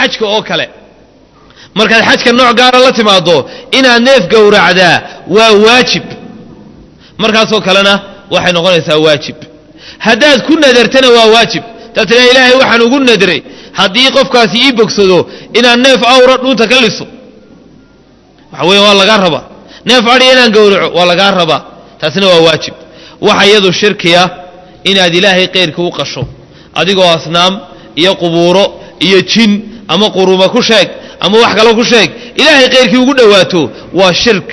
xajka oo kale markaad xajka nooc gaara la timaado inaad neef gowracdaa waa waajib markaasoo kalena waxay noqonaysaa waajib haddaad ku nadartana waa waajib taad tiraa ilaahay waxaan ugu nadray haddii qofkaasi ii bogsado inaan neef awra dhuunta ka liso waxa weya waa lagaa rabaa neef adhiya inaan gowraco waa lagaa rabaa taasina waa waajib waxa iyadu shirkiya inaad ilaahay keyrka u qasho adigoo asnaam iyo qubuuro iyo jin ama quruma ku sheeg ama wax kalo ku sheeg ilaahay keyrkii ugu dhowaato waa shirk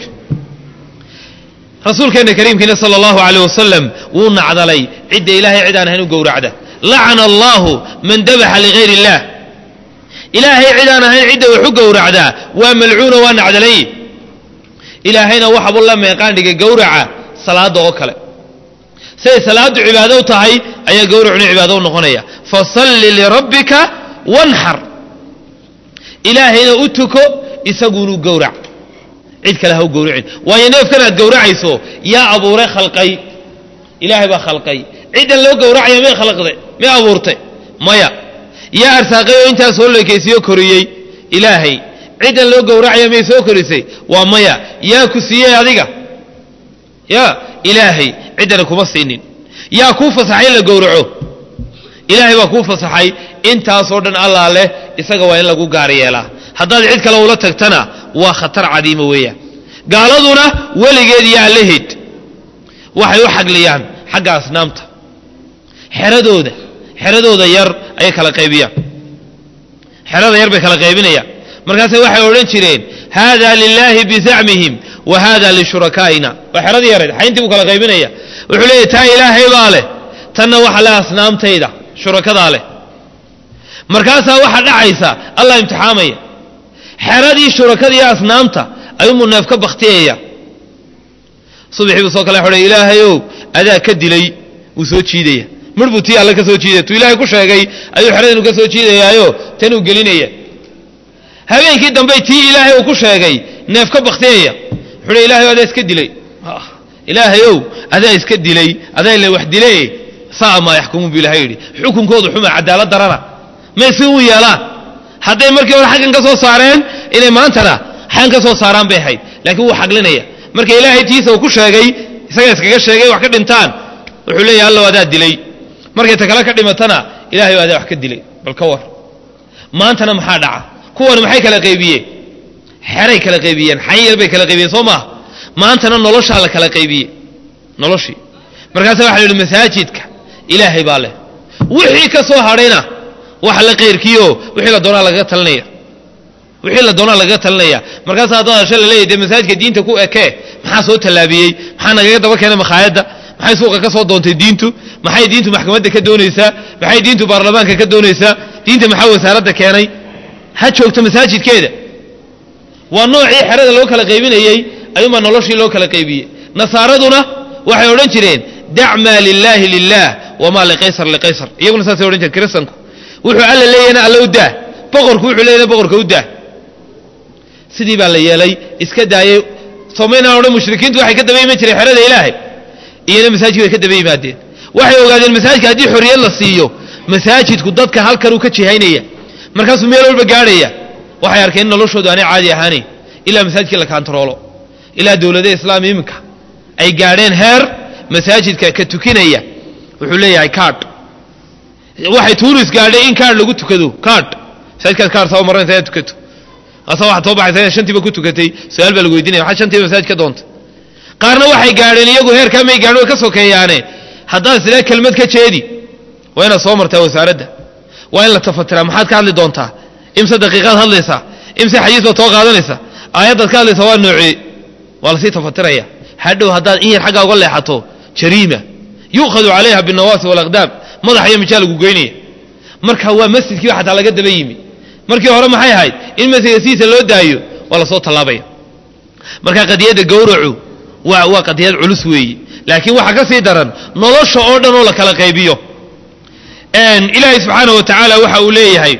rasuulkeena kariimkiina sala allahu aleyh wasalam wuu nacdalay cidda ilaahay cid aan ahayn u gowracda lacana allahu man dabaxa ligayr illah ilaahay cid aan ahayn cidda wax u gowracdaa waa malcuuna waa nacdalay ilaahayna waxabu la meeqaan dhigay gowraca salaada oo kale siday salaadu cibaado u tahay ayaa gowracuna cibaado u noqonaya fasalli lirabbika wanxar ilaahayna u tuko isagunu gowrac cid kale ha u gowracin waayo neefkan aad gowracayso yaa abuuray khalqay ilaahay baa khalqay ciddan loo gowracaya may khalaqde may abuurtay maya yaa arsaaqay oo intaas soo leekaysiyo koriyey ilaahay ciddan loo gowracaya may soo korisay waa maya yaa ku siiyey adiga ya ilaahay ciddana kuma siinin yaa kuu fasaxay in la gowraco ilaahay baa kuu fasaxay intaasoo dhan allaa leh isaga waa in lagu gaar yeelaa haddaad cid kale ula tagtana waa khatar cadiima weeyaan gaaladuna weligeed iyo allaheed waxay u xagliyaan xagga asnaamta xeradooda xeradooda yar ayay kala qaybiyaan xerada yar bay kala qaybinayaan markaase waxay odhan jireen haada lilaahi bizacmihim wa haada lishurakaa'ina waa xeradii yareed xayntii buu kala qaybinaya wuxuu leeyahy taa ilaahay baa leh tanna waxa leh asnaamtayda shurakadaa leh markaasaa waxaa dhacaysa allah imtixaamaya xeradii shurakadiiyo asnaamta ayuumuu neef ka baktiyaya subaxii buu soo kale xodhay ilaahayow adaa ka dilay wuu soo jiidaya mar buu tii alle ka soo jiidaya tuu ilaahay ku sheegay ayuu xeradinu ka soo jiidayaayo tanuu gelinaya habeenkii dambey tii ilaahay uu ku sheegay neef ka baktiyaya wuxuu ilahay adaa iska dilay ilaahayow adaa iska dilay adaa ila wax dile saa maa yaxkumuun bu ilahay yidhi xukunkoodu xuma cadaalad darana may si u yeelaan hadday markii hore xaggan ka soo saareen inay maantana xaggan ka soo saaraan bay ahayd laakiin wuu xaglinaya marka ilaahay tiisa uu ku sheegay isaga iskaga sheegay wax ka dhintaan wuxuu leeyahy allow adaa dilay markay ta kale ka dhimatana ilahay adaa wax ka dilay bal ka war maantana maxaa dhaca kuwan maxay kala qaybiyeen xeray kala qaybiyeen xayn yar bay kala qaybiyeen soo maaha maantana noloshaa la kala qaybiyey noloshii markaasa waxa la yidhi masaajidka ilaahay baa leh wixii ka soo hadhayna waxa la qayrkiyo wixii la doonaa lagaga talinaya wixii la doonaa lagaga talinaya markaasa haddana hashe la leeyahy dee masaajidka diinta ku ekee maxaa soo tallaabiyey maxaa nagaga daba keenay makhaayadda maxay suuqa ka soo doontay diintu maxay diintu maxkamadda ka doonaysaa maxay diintu baarlamaanka ka doonaysaa diinta maxaa wasaaradda keenay ha joogto masaajidkeeda waa noocii xerada loo kala qaybinayey ayuunbaa noloshii loo kala qaybiyey nasaaraduna waxay odhan jireen dac maa lilaahi lilah wamaa liqaysar liqaysar iyaguna saasay odhan jireen kiristanku wuxuu alla leeyahna alla u daa boqorku wuxuu leeyahna boqorka u daa sidii baa la yeelay iska daayey soomaynaan odhan mushrikiintu waxay ka daba iman jireen xerada ilaahay iyana masaajidka bay ka daba yimaadeen waxay ogaadeen masaajidka haddii xorriyad la siiyo masaajidku dadka halkanuu ka jihaynaya markaasuu meel walba gaadhaya waxay arkeen in noloshoodu aanay caadi ahaanayn ilaa masaajidkii la kaantaroolo ilaa dowladaha islaam iminka ay gaadheen heer masaajidka ka tukinaya wuxuu leeyahay kaadh waxay tuuris gaadhay in kaadh lagu tukado kaadh masaajidkaad kaadh soo maranaysa inaad tukato asa waxaad soo baxaysa inaad shantiiba ku tukatay su-aal baa lagu weydiinaya waxaad shantiiba masaajid ka doontay qaarna waxay gaadheen iyagu heerkaa may gaadhin way ka sokeeyaane haddaad isla kelmad ka jeedi waa inaad soo martaa wasaaradda waa in la tafatiraa maxaad ka hadli doontaa imse daqiiqaad hadlaysaa imse xadiis baad soo qaadanaysaa aayaddaad ka hadlaysaa waa noocee waa lasii tafatiraya hadhow haddaad in yar xaggaa uga leexato jariima yu'khadu calayha binnawaasi walaqdaam madax iyo mijaa lagu geynaya marka waa masjidkiiba xataa laga daba yimi markii hore maxay ahayd in masjidka sidiisa loo daayo waa lasoo tallaabaya marka qadiyadda gowracu waa waa qadiyad culus weeye laakiin waxaa ka sii daran nolosha oo dhan oo la kala qaybiyo ilaahay subxaana wa tacaala waxa uu leeyahay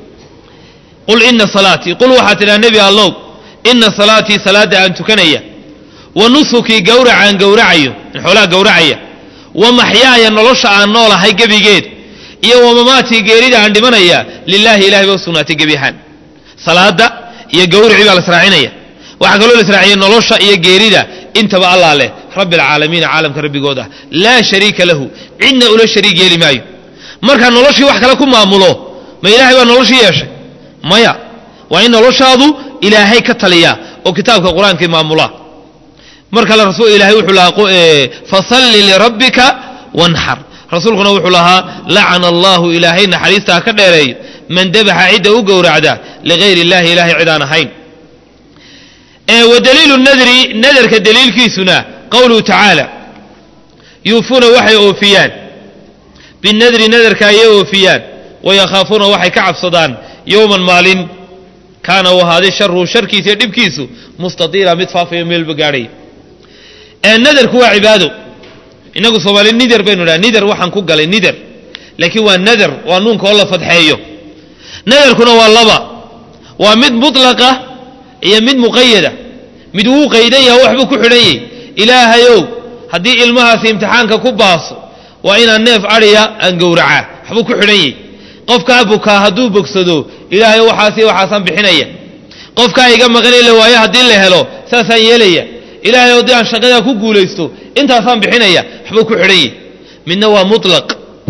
qul ina salaatii qul waxaa tidhaha nebi allow ina salaatii salaadda aan tukanaya wa nusukii gowracaan gowracayo xoolaha gowracaya wa maxyaaya nolosha aan noolahay gebigeed iyo wamamaatii geerida aan dhimanaya lilaahi ilahay ba u sugnaatay gebi ahaan salaada iyo gawricii baa la israacinaya waxaa kaloo la israaciyay nolosha iyo geerida intaba allah leh rabbi alcaalamiina caalamka rabbigooda laa shariika lahu cidna ula shariig yeeli maayo markaa noloshii wax kale ku maamulo ma ilahay baa noloshii yeeshay maya waa in noloshaadu ilaahay ka taliya oo kitaabka qur-aankii maamula mar kale rasul ilahay wuxuu lahaa fasalli lirabbika wanxar rasuulkuna wuxuu lahaa lacana allahu ilaahay naxariista ha ka dheereeyo man dabaxa cidda u gowracda ligayr illahi ilahay cid aan ahayn wa daliilu nadri nadarka daliilkiisuna qowluhu tacaala yuufuuna waxay oofiyaan binadri nadarka ayay oofiyaan wayakhaafuuna waxay ka cabsadaan yowman maalin kaana uu ahaaday sharuhu sharkiisa iyo dhibkiisu mustadiira mid faafayo meelba gaadhay nadarku waa cibaado inagu soomaali nider baynu dhaha nider waxaan ku galay nider laakiin waa nadar waa nuunka oo la fadxeeyo nadarkuna waa laba waa mid mutlaqa iyo mid muqayada mid wuu qaydan yaha waxbuu ku xidhan yahy ilaahayow haddii ilmahaasi imtixaanka ku baaso waa inaan neef adhiya aan gowracaa waxbuu ku xidhan yahy qofkaa bukaa hadduu bogsado ilaahayo waxaasi waxaasaan bixinaya qofkaa iga maqan ila waayo haddii la helo saasaan yeelaya ilaahay haddii aan shaqadaa ku guulaysto intaasaan bixinaya waxbuu ku xidhan yahy midna waa mutlaq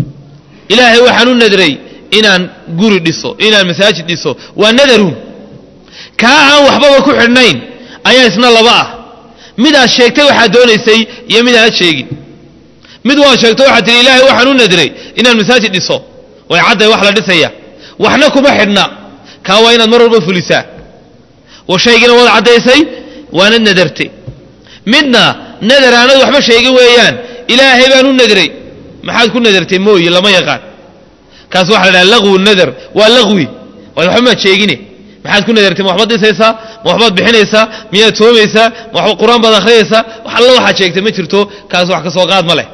ilaahay waxaan u nadray inaan guri dhiso inaan masaajid dhiso waa nadarun kaa aan waxbaba ku xidhnayn ayaa isna laba ah mid aad sheegtay waxaad doonaysay iyo mid aanad sheegin mid waad sheegto waxaad tihi ilaahay waxaan u nadray inaan masaajid dhiso way cadday wax la dhisaya waxna kuma xidhna kaa waa inaad mar walba fulisaa wa shaygina waad caddaysay waanad nadartay midna nadar aanad waxba sheegin weeyaan ilaahay baan u nadray maxaad ku nadartay mooye lama yaqaan kaas waxa la dhaha lagwu nadar waa lagwi waay waxba maad sheegine maxaad ku nadartay ma waxbaad dhisaysaa ma waxbaad bixinaysaa miyaad toomaysaa ma waxba qur-aan baad akhriyaysaa wax alla waxaad sheegtay ma jirto kaas wax ka soo qaad ma leh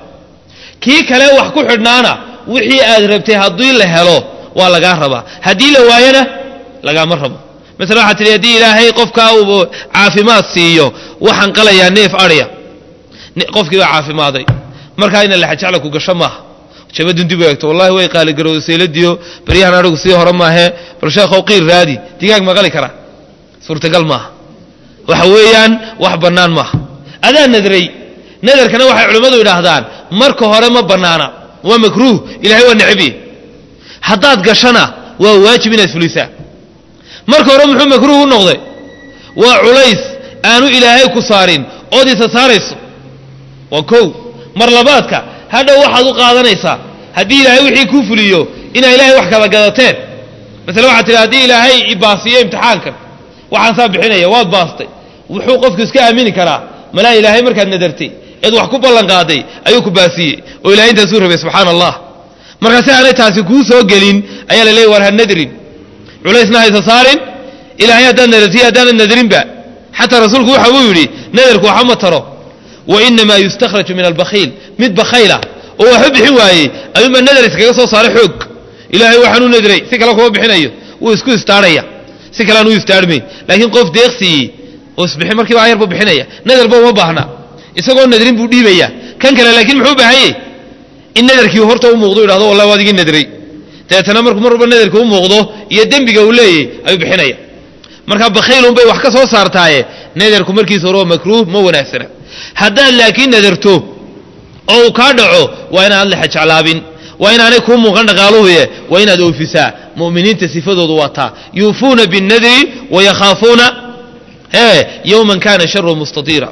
kii kale wax ku xidhnaana wixii aad rabtay haddii la helo waa lagaa rabaa haddii la waayona lagaama rabo maala waxaad tihi haddii ilaahay qofkaa uu caafimaad siiyo waxaan qalayaa neef adhya qofkii baa caafimaaday markaa ina laxajacla ku gasho maaha jabadun dib u eegto wallahi way qaaligarowda seyladiyo baryahan adhigu sii hore maahee bal sheekhow qiir raadi digaag maqali kara suurtagal maaha waxa weeyaan wax bannaan maaha adaa nadray nadarkana waxay culimmadu idhaahdaan marka hore ma bannaana waa makruuh ilahay waa necbiye haddaad gashana waa waajib inaad fulisaa marka hore muxuu makruuh u noqday waa culays aanu ilaahay ku saarin ood isa saarayso waa kow mar labaadka hadhow waxaad u qaadanaysaa haddii ilaahay wixii kuu fuliyo inaa ilahay wax kala gadateen masale waxaad tihi haddii ilaahay ibaasiyo imtixaankan waxaan saa bixinaya waad baastay wuxuu qofku iska aamini karaa malaa ilaahay markaad nadartay eed wax ku ballan qaaday ayuu ku baasiyey oo ilahay intaasuu rabay subxaana allah markaa si aanay taasi kuu soo gelin ayaa la leeyay war ha nadrin culaysna haysa saarin ilaahay haddaad nadartiy haddaanad nadrinba xataa rasuulku waxa uu yidhi nadarku waxa ma taro wa inamaa yustakhraju min albakhiil mid bakhayla oo waxba bixin waayey ayuunbaa nadar iskaga soo saaray xoog ilaahay waxaan u nadray si kale kuma bixinayo wuu isku istaarhaya si kale aan u istaarhmayn laakiin qof deeqsiiyey oo isbixin markiiba ayar buu bixinaya nadarba uma baahna isagoo nadrin buu dhiibaya kan kale laakiin muxuu baahanyey in nadarkii horta u muuqdo idhahdo wallahi waad igii nadray dabeetana markuu mar walba nadarka u muuqdo iyo dembiga uu leeyahy ayuu bixinaya markaa bakhaylun bay wax ka soo saartaaye nadarku markiisa hore waa makruuh ma wanaagsana haddaad laakiin nadarto oo uu kaa dhaco waa inaad lexa jeclaabin waa inaanay kuu muuqan dhaqaaluhuye waa inaad oofisaa mu'miniinta sifadoodu waa taa yuufuuna binnadri wayakhaafuuna e yowman kana sharu mustatiira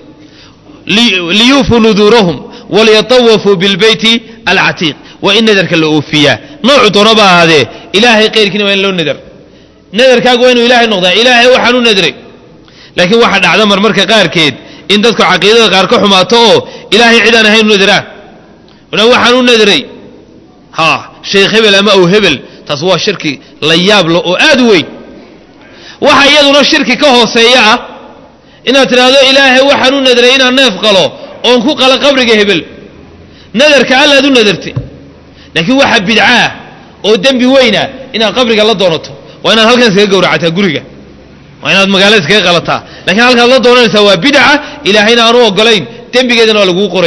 liyuufuu nuduurahum waliyatawafuu bilbeyti alcatiiq waa in nadarka la oofiyaa noocu doonaba ahaadee ilaahay kayrkiina waa in loo nadar nadarkaagu waa inuu ilaahay noqdaa ilaahay waxaan u nadray laakiin waxaa dhacda marmarka qaarkeed in dadku caqiidada qaar ka xumaato oo ilaahay cidaan ahayn u nadaraan waxaan u nadray ha sheekh hebel ama ow hebel taas waa shirki la yaablo oo aad u weyn waxa iyaduna shirki ka hooseeya ah inaad tidhaahdo ilaahay waxaan u nadray inaan neef qalo oon ku qala qabriga hebel nadarka allaad u nadartay laakiin waxa bidcaah oo dembi weyna inaad qabriga la doonato waa inaad halkan iskaga gowracataa guriga waa inaad magaalada iskaga qalataa lakiin halkaad la doonanaysaa waa bidca ilaahayna aanu ogolayn dembigeedana waa laguu qoraya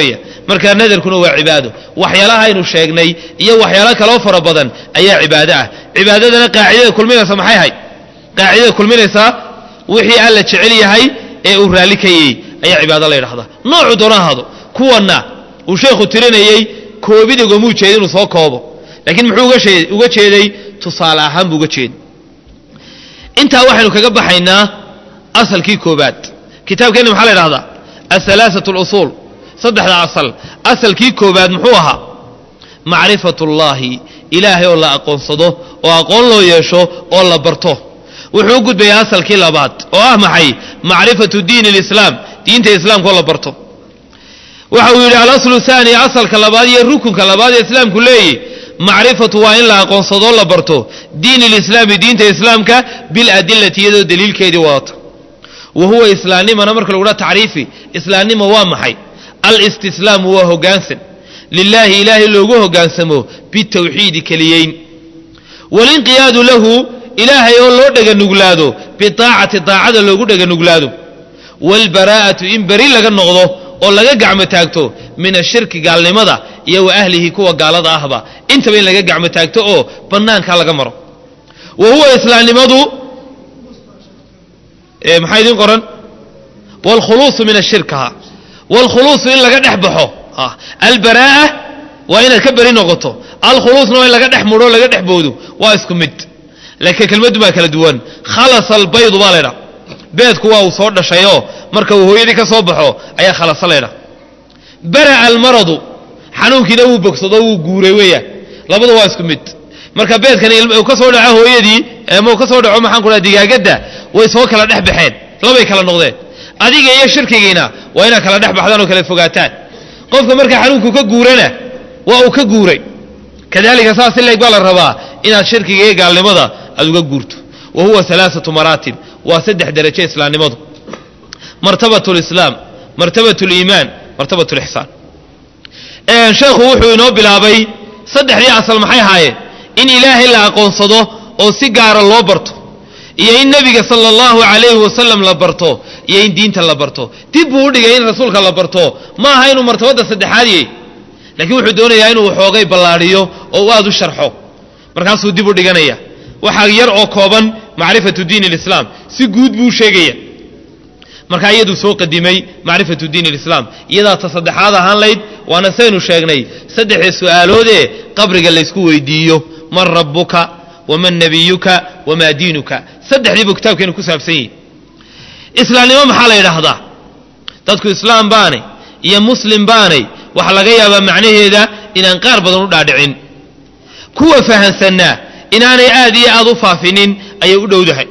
markaa nadarkuna waa cibaado waxyaalaha aynu sheegnay iyo waxyaalo kaloo fara badan ayaa cibaado ah cibaadadana qaacidada kulminaysa maxay ahayd qaacidada kulminaysaa wixii alla jecel yahay ee uu raalli ka yey ayaa cibaado la yidhahdaa noocu doona ahaado kuwanna uu sheekhu tirinayey koobidigomuu jeeda inuu soo koobo laakiin muxuu uga jeeday tusaale ahaan buu uga jeeday intaa waxaynu kaga baxaynaa asalkii koobaad kitaabkeenna maxaa la ydhahdaa ahalaaثaة اlusuul saddexda asal asalkii koobaad muxuu ahaa macrifat اllahi ilaahay oo la aqoonsado oo aqoon loo yeesho oo la barto wuxuu u gudbayaa asalkii labaad oo ah maxay macrifatu diin اlislaam diinta islaamka oo la barto waxa uu yidhi alaslu haani asalka labaad iyo rukunka labaad ee islaamku leeyi macrifatu waa in la aqoonsadoo la barto diin ilislaami diinta islaamka biladilati iyadoo daliilkeedii wadata wa huwa islaamnimana marka lagu dhaha tacriifi islaamnimo waa maxay alistislaamu waa hogaansan lilaahi ilaahay loogu hogaansamo bitawxiidi keliyeyn walinqiyaadu lahu ilaahay oo loo dheganuglaado biaacati daacada loogu dheganuglaado waalbaraa'atu in beri laga noqdo oo laga gacmo taagto min ashirki gaalnimada iyo wa ahlihi kuwa gaalada ahba intaba in laga gacmo taagto oo bannaankaa laga maro wa huwa islaamnimadu maxaa idiin qoran waalkhuluusu min ashirkaha waalkhuluusu in laga dhex baxo albaraa'a waa inaad ka beri noqoto alkhuluusna waa in laga dhex mudho laga dhex boodo waa isku mid laakiin kelmaddu baa kala duwan khalasa albaydu baa laydha beedku waa uu soo dhashayoo marka uu hooyadii ka soo baxo ayaa khalasa laydha bara'a almaradu xanuunkiina wuu bogsado wuu guuray weeyaan labadu waa isku mid marka beedkan uu ka soo dhaco hooyadii ama uu ka soo dhaco maxaan ku dhaha digaagadda way soo kala dhex baxeen labay kala noqdeen adiga iyo shirkigiina waa inaad kala dhex baxdaan oo kala fogaataan qofka markaa xanuunku ka guurana waa uu ka guuray kadalika saas si leeg baa la rabaa inaad shirkiga iyo gaalnimada aad uga guurto wa huwa alaaatu maraatib waa saddex derajo islaamnimadu martabat lislaam martabat liimaan martabat lixsaan sheekhu wuxuu inoo bilaabay saddexdii asal maxay ahaayeen in ilaahay la aqoonsado oo si gaara loo barto iyo in nebiga sala allahu calayhi wasalam la barto iyo in diinta la barto dib buu u dhigay in rasuulka la barto ma aha inuu martabadda saddexaad yahy laakiin wuxuu doonayaa inuu xoogay ballaadhiyo oo u aad u sharxo markaasuu dib u dhiganaya waxaa yar oo kooban macrifatu diin alislaam si guud buu sheegaya markaa iyaduu soo qadimay macrifatu diin alislaam iyadaa ta saddexaad ahaan layd waana saynu sheegnay saddexda su'aaloodee qabriga laysku weydiiyo man rabbuka waman nabiyuka wamaa diinuka saddexdii buu kitaabkeenu ku saabsan yihi islaamnimo maxaa la yidhaahdaa dadku islaam baanay iyo muslim baanay waxaa laga yaabaa macnaheeda inaan qaar badan u dhaadhicin kuwa fahansanaa inaanay aad iyo aad u faafinin ayay u dhowdahay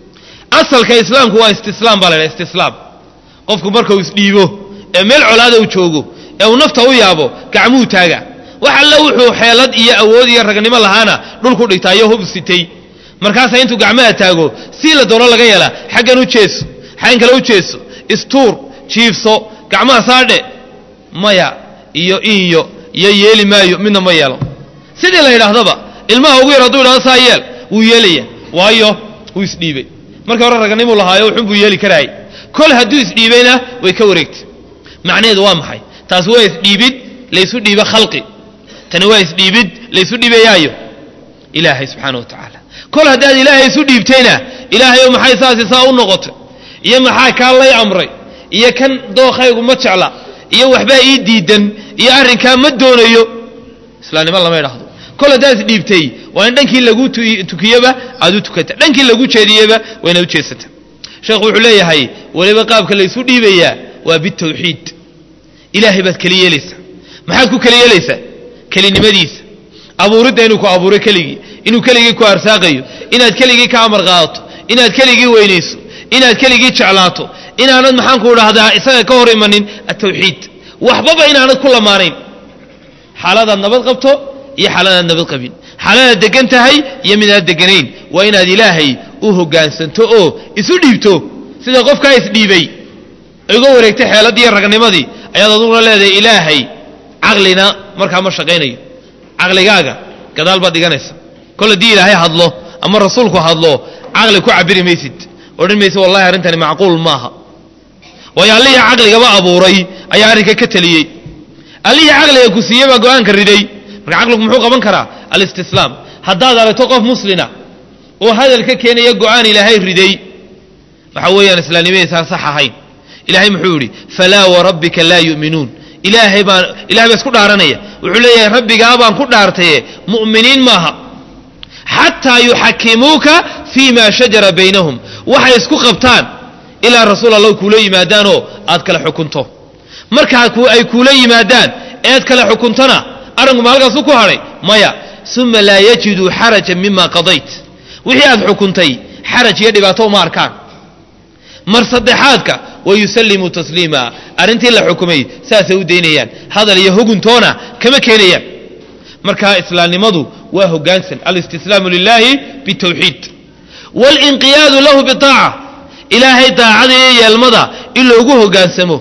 asalka islaamku waa istislaam baa la ydhaha istislaam qofku markau isdhiibo ee meel colaada u joogo ee uu nafta u yaabo gacmuhu taaga wax alle wuxuu xeelad iyo awood iyo ragnimo lahaana dhulku dhigtaa iyo hub sitay markaasaa intuu gacmaha taago sii la doono laga yeelaa xaggan u jeeso xaggan kale u jeeso istuur jiifso gacmaha saadhe maya iyo inyo iyo yeeli maayo midna ma yeelo sidii la yidhaahdaba ilmaha ugu yar hadduu yidhahdo saa yeel wuu yeelaya waayo wuu isdhiibay markii hore raganimuu lahaayo wuxun buu yeeli karaayay kol hadduu isdhiibayna way ka wareegtay macnaheedu waa maxay taasi waa isdhiibid laysu dhiibo khalqi tani waa isdhiibid laysu dhiibayaayo ilaahay subxaana wa tacaala kol haddaad ilaahay isu dhiibtayna ilaahayow maxay saasi saa u noqotay iyo maxaa kaa lay amray iyo kan dookhaygu ma jecla iyo waxbaa ii diidan iyo arrinkaa ma doonayo islaamnimo lama idhaahdo kol haddaad isdhiibtay waa in dhankii lagu tukiyeba aad u tukata dhankii lagu jeediyeba waa inaad u jeesata sheekhu wuxuu leeyahay weliba qaabka laysu dhiibayaa waa bitawxiid ilaahay baad keli yeelaysaa maxaad ku keli yeelaysaa kelinimadiisa abuuridda inuu ku abuuro keligii inuu keligii ku arsaaqayo inaad keligii ka amar qaadato inaad keligii weynayso inaad keligii jeclaato inaanad maxaanku dhahdaa isaga ka hor imanin atawxiid waxbaba inaanad ku lamaanayn xaaladaad nabad qabto iyo xaaladaad nabad qabin xaaladaad degan tahay iyo midaad deganayn waa inaad ilaahay u hoggaansanto oo isu dhiibto sida qofkaa isdhiibay uga wareegtay xeeladiiyo ragnimadii ayaad aduguna leedahay ilaahay caqlina markaa ma shaqaynayo caqligaaga gadaal baad dhiganaysa kol haddii ilaahay hadlo ama rasuulku hadlo caqli ku cabiri maysid odhan maysid wallahi arrintani macquul maaha waayo allihii caqligaba abuuray ayaa arrinka ka teliyey allihii caqliga ku siiyey baa go-aanka riday marka caqligu muxuu qaban karaa alistislaam haddaad aragto qof muslina oo hadal ka keenaya go-aan ilaahay riday waxa weeyaan islaamnimadiisaan sax ahayn ilahay muxuu yidhi falaa warabbika laa yu'minuun ilaahay baan ilahay baa isku dhaaranaya wuxuu leeyahay rabbigaa baan ku dhaartaye mu'miniin maaha xataa yuxakimuuka fii ma shajara baynahum waxay isku qabtaan ilaa rasuul allah kuula yimaadaanoo aad kala xukunto markaa ay kuula yimaadaan ead kala xukuntona arrinku ma halkaasu ku hadhay maya uma laa yajiduu xarajan mima qadayt wixii aad xukuntay xaraj iyo dhibaato uma arkaan mar saddexaadka wayusallimuu tasliima arrintii la xukumay saasay u daynayaan hadal iyo huguntoona kama keenayaan marka islaamnimadu waa hogaansan alistislaamu lilaahi bitawxiid walinqiyaadu lahu biaaca ilaahay daacada iyo yeelmada in loogu hogaansamo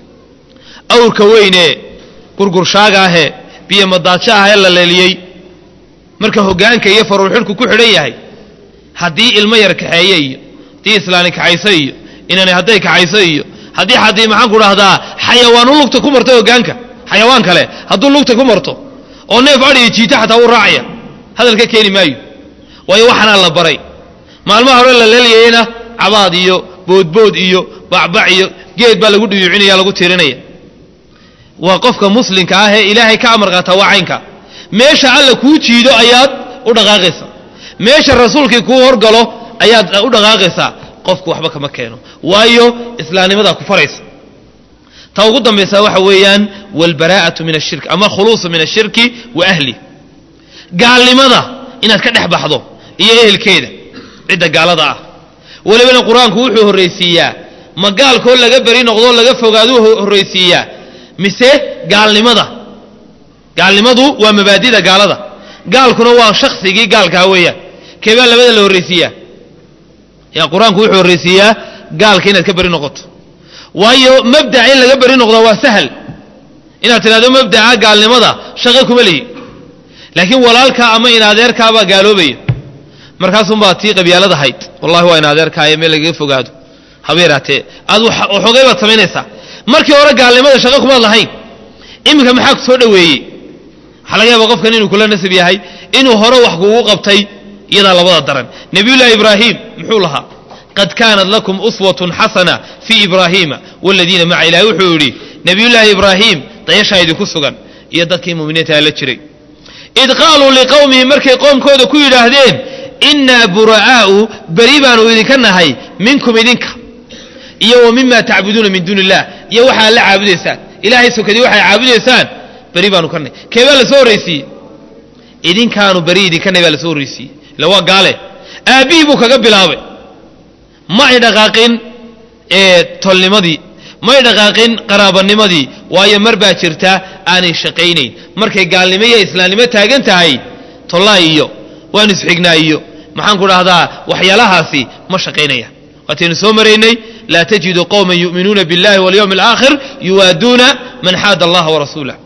awrka weyne gurgurshaaga ahee biyo madaajo ahee la leeliyey marka hogaanka iyo faruurxidhku ku xidhan yahay haddii ilmo yar kaxeeye iyo haddii islaani kaxayso iyo inani hadday kaxayso iyo haddii haddii maxaan ku dhahdaa xayawaanu lugta ku marto hogaanka xayawaan kale hadduu lugta ku marto oo neef adhiyo jiita xataa wuu raacaya hadal ka keeni maayo waayo waxaanaa la baray maalmaha hore la leelyayena cabaad iyo boodbood iyo bacbac iyo geed baa lagu dhiyuucinaya lagu tirinaya waa qofka muslimka ah ee ilaahay ka amar qaataa waa caynka meesha alla kuu jiido ayaad u dhaqaaqaysaa meesha rasuulkii kuu horgalo ayaad u dhaqaaqaysaa qofku waxba kama keeno waayo islaamnimadaa ku faraysa ta ugu dambaysa waxa weeyaan walbaraa'atu min ashirk ama khuluusu min ashirki wa ahli gaalnimada inaad ka dhex baxdo iyo ehelkeeda cidda gaalada ah welibana qur-aanku wuxuu horraysiiyaa ma gaalkoo laga beri noqdoo laga fogaaduu horraysiiyaa mise gaalnimada gaalnimadu waa mabaadida gaalada gaalkuna waa shaksigii gaalkaa weeyaan keebaa labada la horraysiiyaa yaa qur-aanku wuxuu horraysiiyaa gaalka inaad ka beri noqoto waayo mabdaca in laga beri noqdaa waa sahal inaad tidhahdo mabdaca gaalnimada shaqo kuma lihi laakiin walaalkaa ama in adeerkaabaa gaaloobaya markaasunbaa tii qabyaalada hayd wallahi waa in adeerkaayo meel lagaga fogaado habeeraatee aad waxoogay baad samaynaysaa markii hore gaalnimada shaqo kumaad lahayn iminka maxaa ku soo dhoweeyey waxaa laga yaaba qofkan inuu kula nasab yahay inuu hore wax kugu qabtay iyadaa labada daran nabiyullaahi ibraahim muxuu lahaa qad kaanat lakum uswatun xasana fii ibraahiima waladiina maca ilahi wuxuu yidhi nabiyullaahi ibraahim dayashaa idinku sugan iyo dadkii muminiinta la jiray id qaaluu liqowmihim markay qoomkooda ku yidhaahdeen innaa bura'aa'u beri baanu idinka nahay minkum idinka iyo wa mima tacbuduuna min duuni illah iyo waxaad la caabudaysaan ilaahay sokadii waxay caabudaysaan beri baanu ka nahy keebaa lasoo horraysiiyey idinkaanu beri idinka nahy baa lasoo horraysiiyey illa waa gaale aabbihii buu kaga bilaabay ma ay dhaqaaqin tolnimadii may dhaqaaqin qaraabanimadii waayo mar baa jirta aanay shaqaynayn markay gaalnimo iyo islaamnimo taagan tahay tollaa iyo waan isxignaa iyo maxaan ku dhahdaa waxyaalahaasi ma shaqaynaya waataynu soo maraynay laa tajidu qowman yu'minuuna biاllahi walyowmi alaakhir yuwaaduuna man xaada allaha warasuulah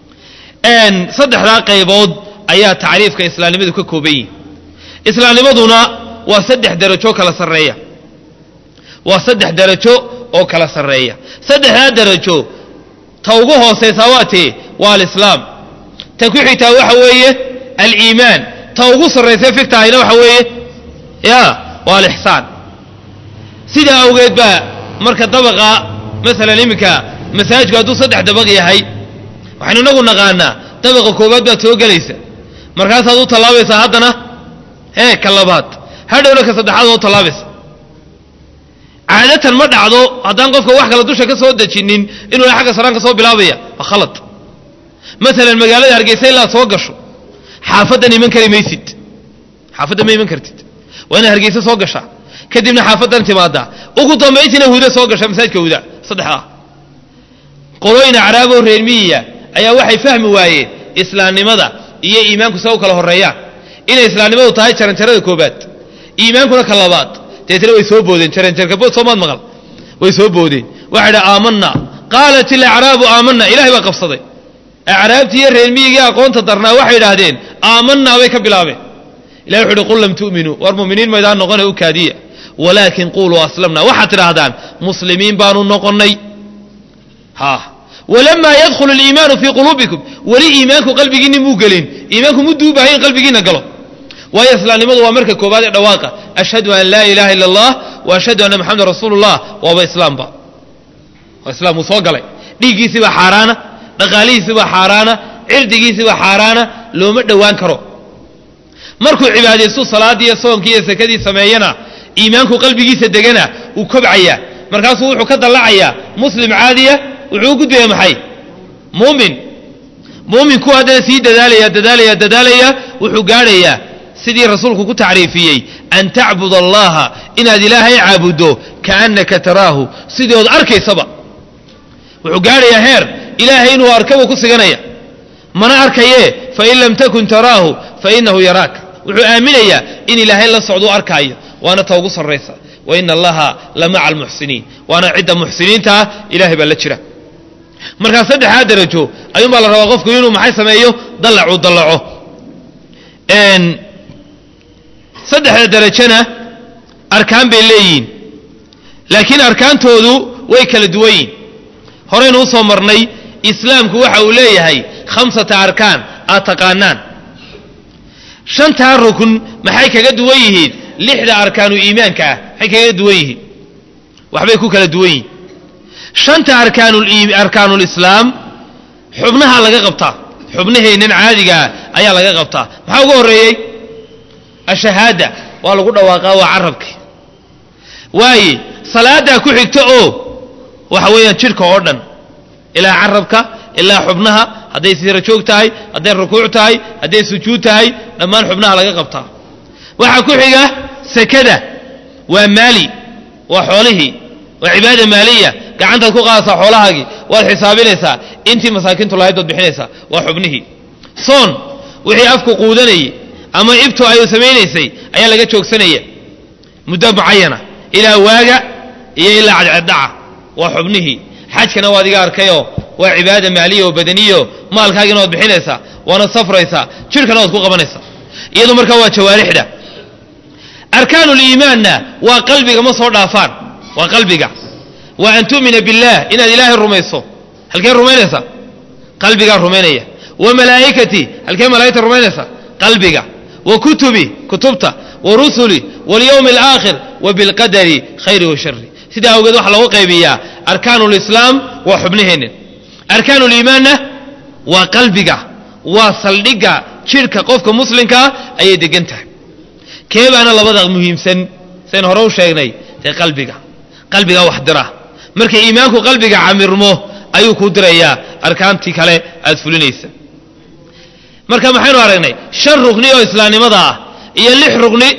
saddexdaa qaybood ayaa tacriifka islaamnimadu ka kooban yihin islaamnimaduna waa saddex darajo kala sarreeya waa saddex darajo oo kala sarreeya saddexdaa darajo ta ugu hoosaysaa waa tee waa alislaam ta ku xigtaa waxa weeye aliimaan ta ugu sarraysa figtahayna waxa weeye ya waa alixsaan sidaa awgeed baa marka dabaqa masalan iminka masaajidku hadduu saddex dabaq yahay waxaynu inagu naqaanaa dabaqa koowaad baad soo gelaysa markaasaad u tallaabaysaa haddana hee ka labaad hadhowna ka saddexaad oo tallaabaysa caadatan ma dhacdo haddaan qofka wax kale dusha ka soo dejinin inuu xagga saraan ka soo bilaabaya waa khalad maalan magaalada hargeysa ilaad soo gasho xaafaddan iman kari maysid xaafaddan ma iman kartid waa inaad hargeysa soo gashaa kadibna xaafaddan timaadaa ugu dambayntiina huda soo gasha masaajidka huda saddexdaa qolooyin acraaboo reer miyiya ayaa waxay fahmi waayeen islaamnimada iyo iimaanku sa u kala horreeyaan inay islaamnimadu tahay jaranjarada koobaad iimaankuna ka labaad deetna way soo boodeen jaranjarkabood soomaad maqal way soo boodeen waxay dha aamanaa qaalat ilacraabu aamanaa ilahay baa qabsaday acraabtii iyo reer miyigii aqoonta darnaa waxay idhaahdeen aamanaa bay ka bilaabeen ilahi wuxu uhi qul lam tu'minuu war muminiin maydaan noqone u kaadiya walaakin quluu aslamna waxaad tidhaahdaan muslimiin baanu noqonnay ha walamaa yadkhulu aliimaanu fii quluubikum weli iimaanku qalbigiinni muu gelin iimaanku mudduu u baahay in qalbigiinna galo waayo islaamnimadu waa marka koobaad ee dhawaaqa ashhadu an laa ilaaha illa allah wa ashhadu anna maxamedan rasuulullah waaba islaamba waa islaam wuu soo galay dhiiggiisii baa xaaraana dhaqaalihiisii baa xaaraana cirdigiisii baa xaaraana looma dhowaan karo markuu cibaadaystu salaaddii iyo soonkii iyo sakadii sameeyana iimaanku qalbigiisa degana wuu kobcayaa markaasuu wuxuu ka dallacayaa muslim caadiya wuxuu u gudbaya maxay muumin muuminku haddana sii dadaalaya dadaalaya dadaalaya wuxuu gaadhayaa sidii rasuulku ku tacriifiyey an tacbud allaha inaad ilaahay caabuddo kaannaka taraahu sidii ood arkaysaba wuxuu gaadhayaa heer ilaahay inuu arkaba ku siganaya mana arkayee fain lam takun taraahu fainahu yaraaka wuxuu aaminayaa in ilaahay la socduu arkaayo waana ta ugu sarraysa wa ina allaha la maca almuxsiniin waana cidda muxsiniinta ah ilahay baa la jira markaa saddexdaa darajo ayuunbaa la rabaa qofku inuu maxay sameeyo dallacuu dallaco saddexda darajona arkaan bay leeyihiin laakiin arkaantoodu way kala duwan yihin horeynu usoo marnay islaamku waxa uu leeyahay khamsata arkaan aad taqaanaan shantaa rukn maxay kaga duwan yihiin lixda arkaanu iimaanka ah maxay kaga duwan yihiin waxbay ku kala duwan yihiin shanta arkaanulislaam xubnaha laga qabtaa xubnaheennan caadigaa ayaa laga qabtaa maxaa ugu horreeyey ashahaada waa lagu dhawaaqaa waa carabki waaye salaadaa ku xigta oo waxa weeyaan jidhka oo dhan ilaa carabka ilaa xubnaha hadday sira joog tahay hadday rukuuc tahay hadday sujuud tahay dhammaan xubnaha laga qabtaa waxaa ku xiga sakada waa maali waa xoolihii waa cibaada maaliya gacantaad ku qaadataa xoolahaagii waad xisaabinaysaa intii masaakiintu lahayd baad bixinaysaa waa xubnihii soon wixii afku quudanayay ama ibtu ay samaynaysay ayaa laga joogsanaya muddo mucayana ilaa waaga iyo ilaa cadceddhaca waa xubnihii xajkana waad iga arkayoo waa cibaada maaliya oo badaniyo maalkaagina waad bixinaysaa waana safraysaa jidhkana waad ku qabanaysaa iyadu markaa waa jawaarixda arkaanuliimaanna waa qalbiga ma soo dhaafaan waa qalbiga wa an tu'mina billaah inaad ilaahay rumayso halkee rumaynaysa qalbigaa rumaynaya wa malaa'ikati halkee malaa'igta rumaynaysa qalbiga wa kutubi kutubta wa rusuli walyowmi alaakhir wa bilqadari khayri wa shari sidaa awgeed waxaa lagu qaybiyaa arkaanu lislaam waa xubnaheennin arkaanu liimaanna waa qalbiga waa saldhigga jidhka qofka muslimkaa ayay degan tahay kee baana labada muhiimsan sayn hore u sheegnay dee qalbiga qalbigaa wax dira marka iimaanku qalbiga camirmo ayuu kuu dirayaa arkaantii kale aad fulinaysa marka maxaynu aragnay shan rugni oo islaamnimada ah iyo lix rugni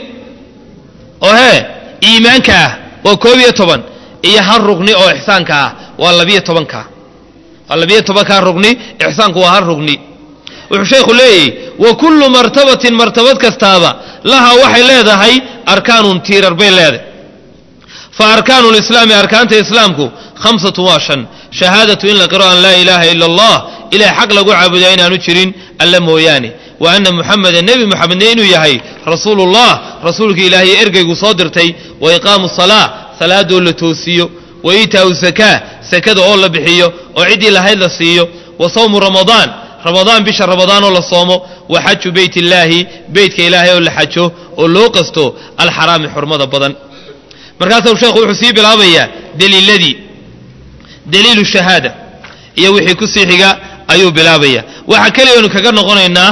oo hee iimaanka ah waa koob iyo toban iyo hal rugni oo ixsaanka ah waa labiyo tobanka waa labiyo tobankaa rugni ixsaanku waa hal rugni wuxuu sheekhu leeyahy wa kullu martabatin martabad kastaaba laha waxay leedahay arkaanun tiirar bay leedahay fa arkaanu lislaami arkaanta islaamku khamsatu waa shan shahaadatu in la qiro an laa ilaaha ila allah ilahay xaq lagu caabudaa inaanu jirin alla mooyaane wa anna muxameda nebi muxamedne inuu yahay rasuulullah rasuulkii ilaahay ergeygu soo dirtay wa iqaamu salaa salaadoo la toosiyo wa iitaau sakaa sakada oo la bixiyo oo ciddii lahayd la siiyo wa sawmu ramadaan ramadaan bisha ramadaan oo la soomo wa xaju beyt illaahi beytka ilaahay oo la xajo oo loo qasto alxaraami xurmada badan markaasuu sheekhu wuxuu sii bilaabayaa daliiladii daliilu shahaada iyo wixii ku sii xiga ayuu bilaabaya waxaa keliyaanu kaga noqonaynaa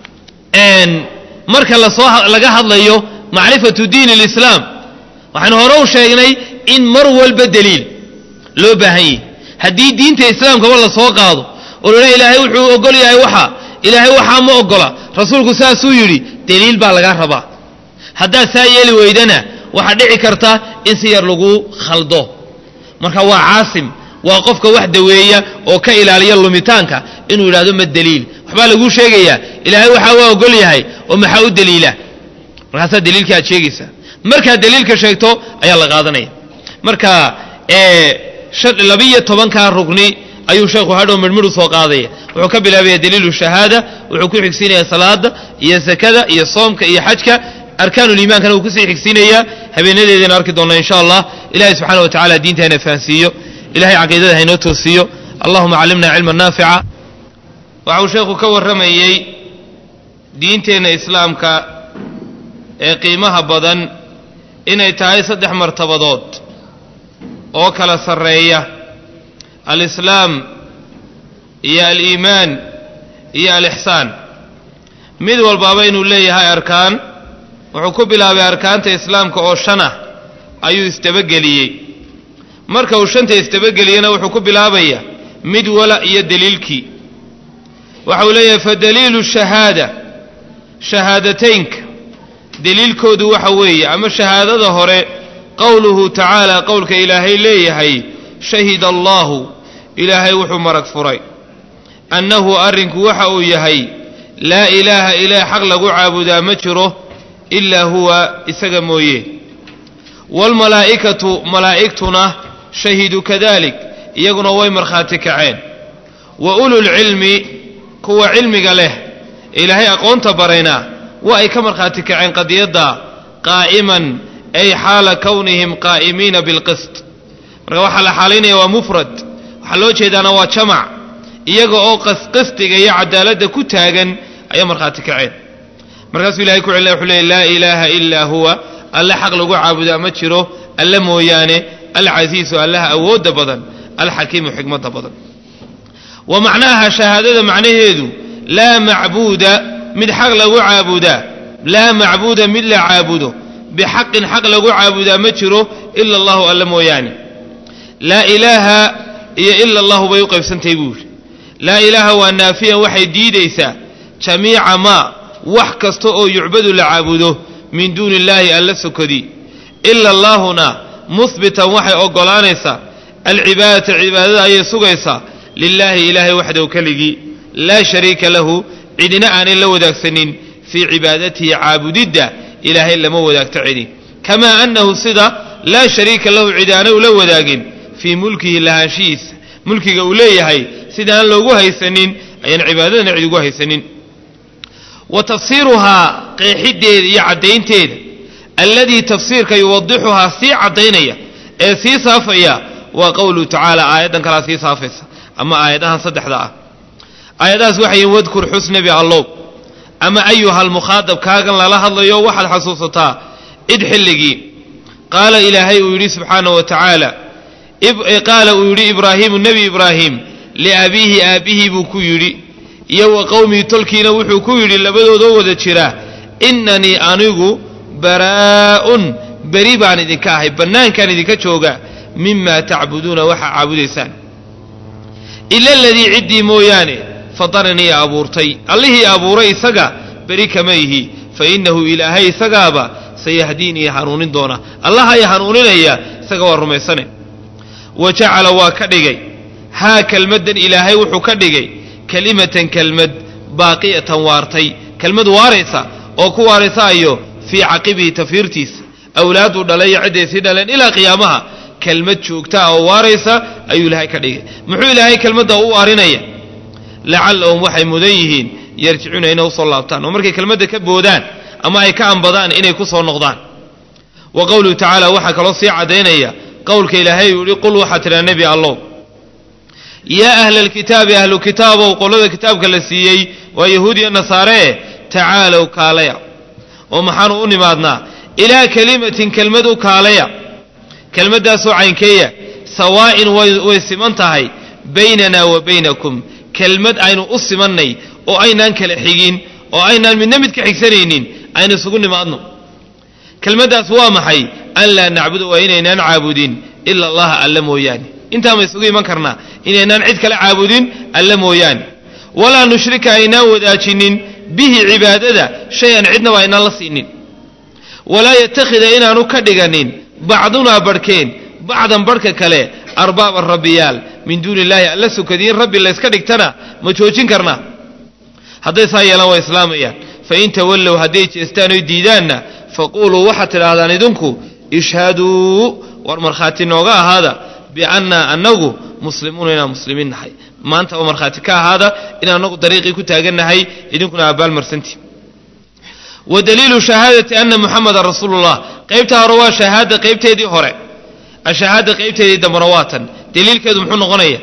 marka lasoo laga hadlayo macrifatu diin alislaam waxaanu hore u sheegnay in mar walba daliil loo baahan yahi haddii diinta islaamkaba lasoo qaado oo lala ilaahay wuxuu ogol yahay waxa ilaahay waxaa ma ogola rasuulku saasuu yidhi daliil baa lagaa rabaa haddaad saa yeeli weydana waxaa dhici karta in si yar lagu khaldo marka waa caasim waa qofka wax daweeya oo ka ilaaliya lumitaanka inuu yidhahdo ma daliil waxbaa laguu sheegayaa ilaahay waxaa waa ogol yahay oo maxaa u daliila markaasaa daliilkii aad sheegaysaa markaad daliilka sheegto ayaa la qaadanaya marka labiyo tobankaa rugni ayuu sheekhu hadhow midhmidhu soo qaadaya wuxuu ka bilaabaya daliilu shahaada wuxuu ku xigsiinaya salaada iyo sakada iyo soomka iyo xajka arkaanuliimaankana wuu kusii xigsiinayaa habeenadeedana arki doonna insha allah ilahay subxaana wa tacala diinta hayna fahansiiyo ilahay caqiidada haynoo toosiiyo allahuma callimna cilma naafica waxau sheekhu ka warramayey diinteenna islaamka ee qiimaha badan inay tahay saddex martabadood oo kala sarreeya alislaam iyo aliimaan iyo alixsaan mid walbaaba inuu leeyahay arkaan wuxuu ku bilaabay arkaanta islaamka oo shan ah ayuu isdabageliyey marka uu shanta isdabageliyena wuxuu ku bilaabaya mid wala iyo deliilkii waxa uu leeyahay fa daliilu shahaada shahaadateynka deliilkoodu waxa weeye ama shahaadada hore qowluhu tacaala qowlka ilaahay leeyahay shahida allaahu ilaahay wuxuu marag furay annahu arrinku waxa uu yahay laa ilaaha ilaah xaq lagu caabudaa ma jiro ilaa huwa isaga mooye waalmalaa'ikatu malaa'igtuna shahiduu kadalik iyaguna way markhaati kaceen wa ululcilmi kuwa cilmiga leh ilaahay aqoonta barayna waa ay ka markhaati kaceen qadiyadda qaa'iman ay xaala kownihim qaa'imiina bilqist marka waxaa la xaalaynaya waa mufrad waxaa loo jeedaana waa jamac iyaga oo qisqistiga iyo cadaaladda ku taagan ayaa markhaati kaceen markaasuu ilahay ku celina wuxuu leeyay laa ilaaha ilaa huwa alle xaq lagu caabudaa ma jiro alle mooyaane alcasiisu allaha awoodda badan alxakiimu xikmadda badan wa macnaaha shahaadada macnaheedu laa macbuuda mid xaq lagu caabudaa laa macbuuda mid la caabudo bixaqin xaq lagu caabudaa ma jiro ila allahu alle mooyaane laa ilaaha iyo ila allahu bay u qaybsantahay buu yidhi laa ilaaha waa naafiyan waxay diidaysaa jamiica maa wax kasta oo yucbadu la caabudo min duuni illaahi alla sokodi ila allaahuna muhbitan waxay oggolaanaysaa alcibaadata cibaadada ayay sugaysaa lilaahi ilaahay waxdaw keligii laa shariika lahu cidina aanay la wadaagsanin fii cibaadatihi caabudidda ilaahay lama wadaagto cidi kamaa annahu sida laa shariika lahu cidi aanay ula wadaagin fii mulkihi lahaanshihiisa mulkiga uu leeyahay sida aan loogu haysanin ayaan cibaadadana cid ugu haysanin wa tafsiiruhaa qeexiddeeda iyo caddaynteeda alladii tafsiirka yuwadixuhaa sii caddaynaya ee sii saafaya waa qowluhu tacaala aayaddan kalaa sii saafaysa ama aayadahan saddexda ah aayadahaas waxay yihin wadkur xus nebi allow ama ayuhal mukhaadab kaagan lala hadlayo waxaad xasuusataa id xilligii qaala ilaahay uu yidhi subxaanahu wa tacaala qaala uu yidhi ibraahiimu nebi ibraahim liabiihi aabbihii buu ku yidhi iyo wa qowmii tolkiina wuxuu ku yidhi labadoodoo wada jira innanii anigu baraa'un beri baan idinka ahay bannaankaan idinka jooga mimaa tacbuduuna waxaa caabudaysaan ila aladii ciddii mooyaane fataranii abuurtay allihii abuuray isaga beri kama ihi fa innahu ilaahay isagaaba sayahdiinii hanuunin doona allaha ay hanuuninaya isaga waa rumaysane wa jacala waa ka dhigay haa kelmaddan ilaahay wuxuu ka dhigay kelimatan kelmad baaqiyatan waartay kelmad waaraysa oo ku waaraysayo fii caqibihi tafiirtiisa awlaaduu dhalay iyo cidday sii dhaleen ilaa qiyaamaha kelmad joogta ah oo waaraysa ayuu ilaahay ka dhigay muxuu ilaahay kelmadda u waarinaya lacallahum waxay mudan yihiin yarjicuuna inay usoo laabtaan oo markay kelmadda ka boodaan ama ay ka ambadaan inay ku soo noqdaan wa qowluhu tacaala waxaa kaloo sii caddaynaya qowlka ilaahay uu yihi qul waxaa tidhaa nebi allow yaa ahla alkitaabi ahlu kitaabow qolada kitaabka la siiyey waa yahuud iyo nasaaree tacaalow kaalaya oo maxaanu u nimaadnaa ilaa kelimatin kelmad u kaalaya kelmaddaasoo caynkeeya sawaa'in way siman tahay baynanaa wa baynakum kelmad aynu u simannay oo aynaan kala xigin oo aynaan midna mid ka xigsanaynin aynu isugu nimaadno kelmaddaas waa maxay an laa nacbuda waa inaynaan caabudin ila allaha alla mooyaane intaa ma isugu iman karnaa inaynaan cid kale caabudin alla mooyaane walaa nushrika aynaan wadaajinin bihi cibaadada shay-an cidnaba aynaan la siinin walaa yatakhida inaanu ka dhiganin bacdunaa barhkeen bacdan barhka kale arbaaban rabbiyaal min duuni illaahi alla sukadiin rabbi layska dhigtana ma joojin karnaa hadday saa yeelaan waa islaamayaan fain tawallow hadday jeestaan oy diidaanna faquuluu waxaad tidhaahdaan idinku ishhaduu war markhaati nooga ahaada biannaa annagu muslimuuna inaan muslimiin nahay maantaba markhaati ka ahaada in annagu dariiqii ku taagannahay idinkuna abbaalmarsantii wa daliilu shahaadati anna muxamadan rasuulullah qaybtaa hore waa shahaada qaybteedii hore ashahaada qaybteedii dambena waa tan daliilkeedu muxuu noqonaya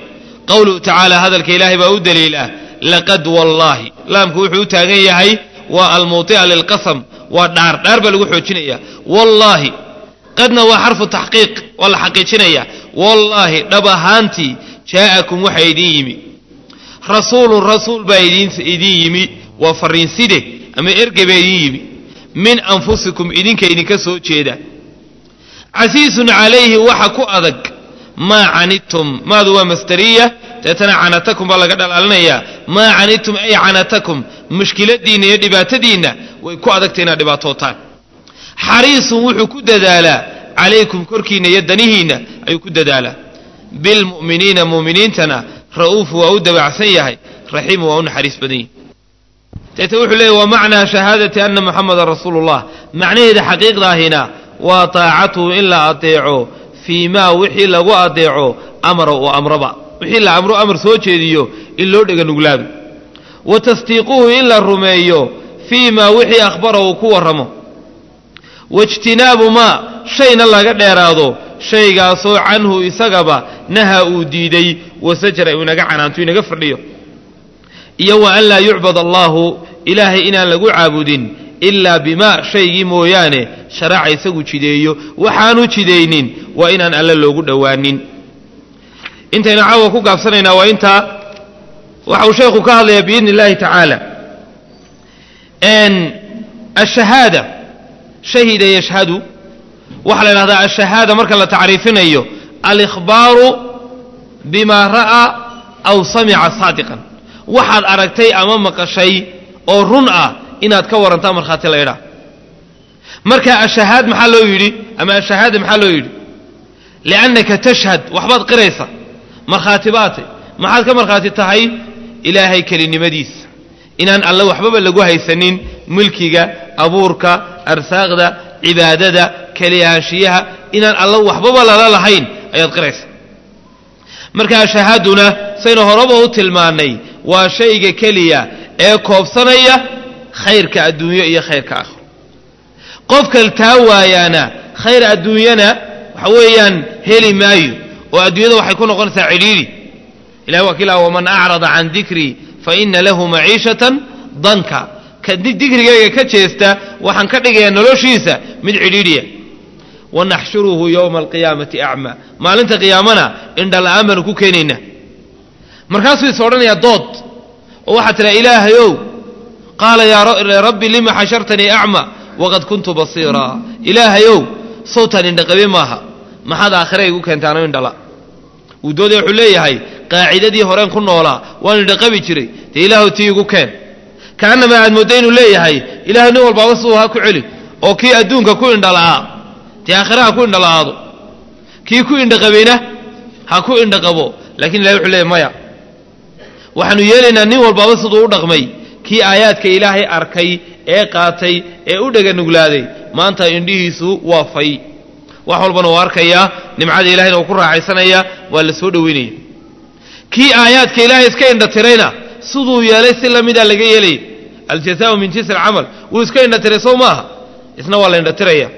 qowluhu tacaala hadalka ilaahay baa u daliila laqad wallaahi laamku wuxuu u taagan yahay waa almuuطica lilqasam waa dhaar dhaar baa lagu xoojinaya wallaahi qadna waa xarfu taxqiiq waa la xaqiijinaya wallaahi dhab ahaantii jaa'akum waxa idin yimi rasuulun rasuul baa idin yimi waa fariinside ama erge baa idin yimi min anfusikum idinka idinka soo jeeda casiisun calayhi waxa ku adag maa canidtum maadu waa masdariya deetana canatakum baa laga dhalaalinayaa maa canidtum ay canatakum mushkiladiinna iyo dhibaatadiinna way ku adagtay inaad dhibaatootaan xariisun wuxuu ku dadaalaa calaykum korkiinna iyo danihiinna ayuu ku dadaalaa bilmu'miniina mu'miniintana ra'uufu waa u dabacsan yahay raxiimu waa u naxariis badan yihi deeta wuxuu leeyay wa macnaa shahaadati anna muxamadan rasuulu llah macnaheeda xaqiiqdaahina waa taacatuhu in la adeeco fii maa wixii lagu adeeco amara uu amroba wixii la amro amar soo jeediyo in loo dhega nuglaado wa tasdiiquhu in la rumeeyo fii maa wixii akhbara uu ku warramo waijtinaabu maa shayna laga dheeraado shaygaasoo canhu isagaba naha uu diiday wasajara uu inaga canaanto inaga fadhiyo iyo wa an laa yucbad allaahu ilaahay inaan lagu caabudin ilaa bimaa shaygii mooyaane sharaca isagu jideeyo waxaanu jidaynin waa inaan alle loogu dhowaanin intaynu caawa ku gaabsanaynaa waa intaa waxa uu sheekhu ka hadlayaa biidni illaahi tacaala ashahaada shahida yashhadu waxaa la idhahdaa ashahaada marka la tacriifinayo alikhbaaru bimaa ra'aa aw samica saadiqan waxaad aragtay ama maqashay oo run ah inaad ka warantaa markhaati la idhaa marka ashahaad maxaa loo yidhi ama ashahaada maxaa loo yidhi liannaka tashhad waxbaad qiraysa markhaati baatay maxaad ka markhaati tahay ilaahay kelinimadiisa inaan alle waxbaba lagu haysanin mulkiga abuurka arsaaqda cibaadada keliyaanshiyaha inaan alle waxbaba lala lahayn ayaad qiraysa marka ashahaaduna saynu horeba u tilmaannay waa shayga keliya ee koobsanaya khayrka adduunyo iyo khayrka aakhiro qofka taa waayaana khayr adduunyana waxa weeyaan heli maayo oo adduunyada waxay ku noqonaysaa cidhiidhi ilahi waa kiila waman acrada can dikrii fa ina lahu maciishatan danka ka dikrigayga ka jeesta waxaan ka dhigayaa noloshiisa mid cidhiidhiya wanaxshuruhu yowma alqiyaamati acmaa maalinta qiyaamana indhala-aan baanu ku keenaynaa markaasuu is odhanayaa dood oo waxaa tidhaha ilaahayow qaala yaa rabbi lima xashartanii acma waqad kuntu basiiraa ilaahayow sawtaan indhaqabe maaha maxaad aakhira igu keentaano indhala wuu doodaya wuxuu leeyahay qaacidadii horeen ku noolaa waan indhaqabi jiray dee ilaahu tii igu keen kaannamaa aad moodda inuu leeyahay ilahay nin walbaaba siduu ha ku celi oo kii adduunka ku indhala'aa dee aakhira ha ku indhala'aado kii ku indhaqabayna ha ku indhaqabo lakin ilahay wuxuu leeyahy maya waxaanu yeelaynaa nin walbaaba siduu u dhaqmay kii aayaadka ilaahay arkay ee qaatay ee u dhega nuglaaday maanta indhihiisu waa fay wax walbana uu arkayaa nimcada ilahayna uu ku raaxaysanaya waa la soo dhoweynaya kii aayaadka ilaahay iska indhatirayna siduu yeelay si lamidaa laga yeelaya aljazaau min jinsi alcamal wuu iska indhatiray sow maaha isna waa la indhatiraya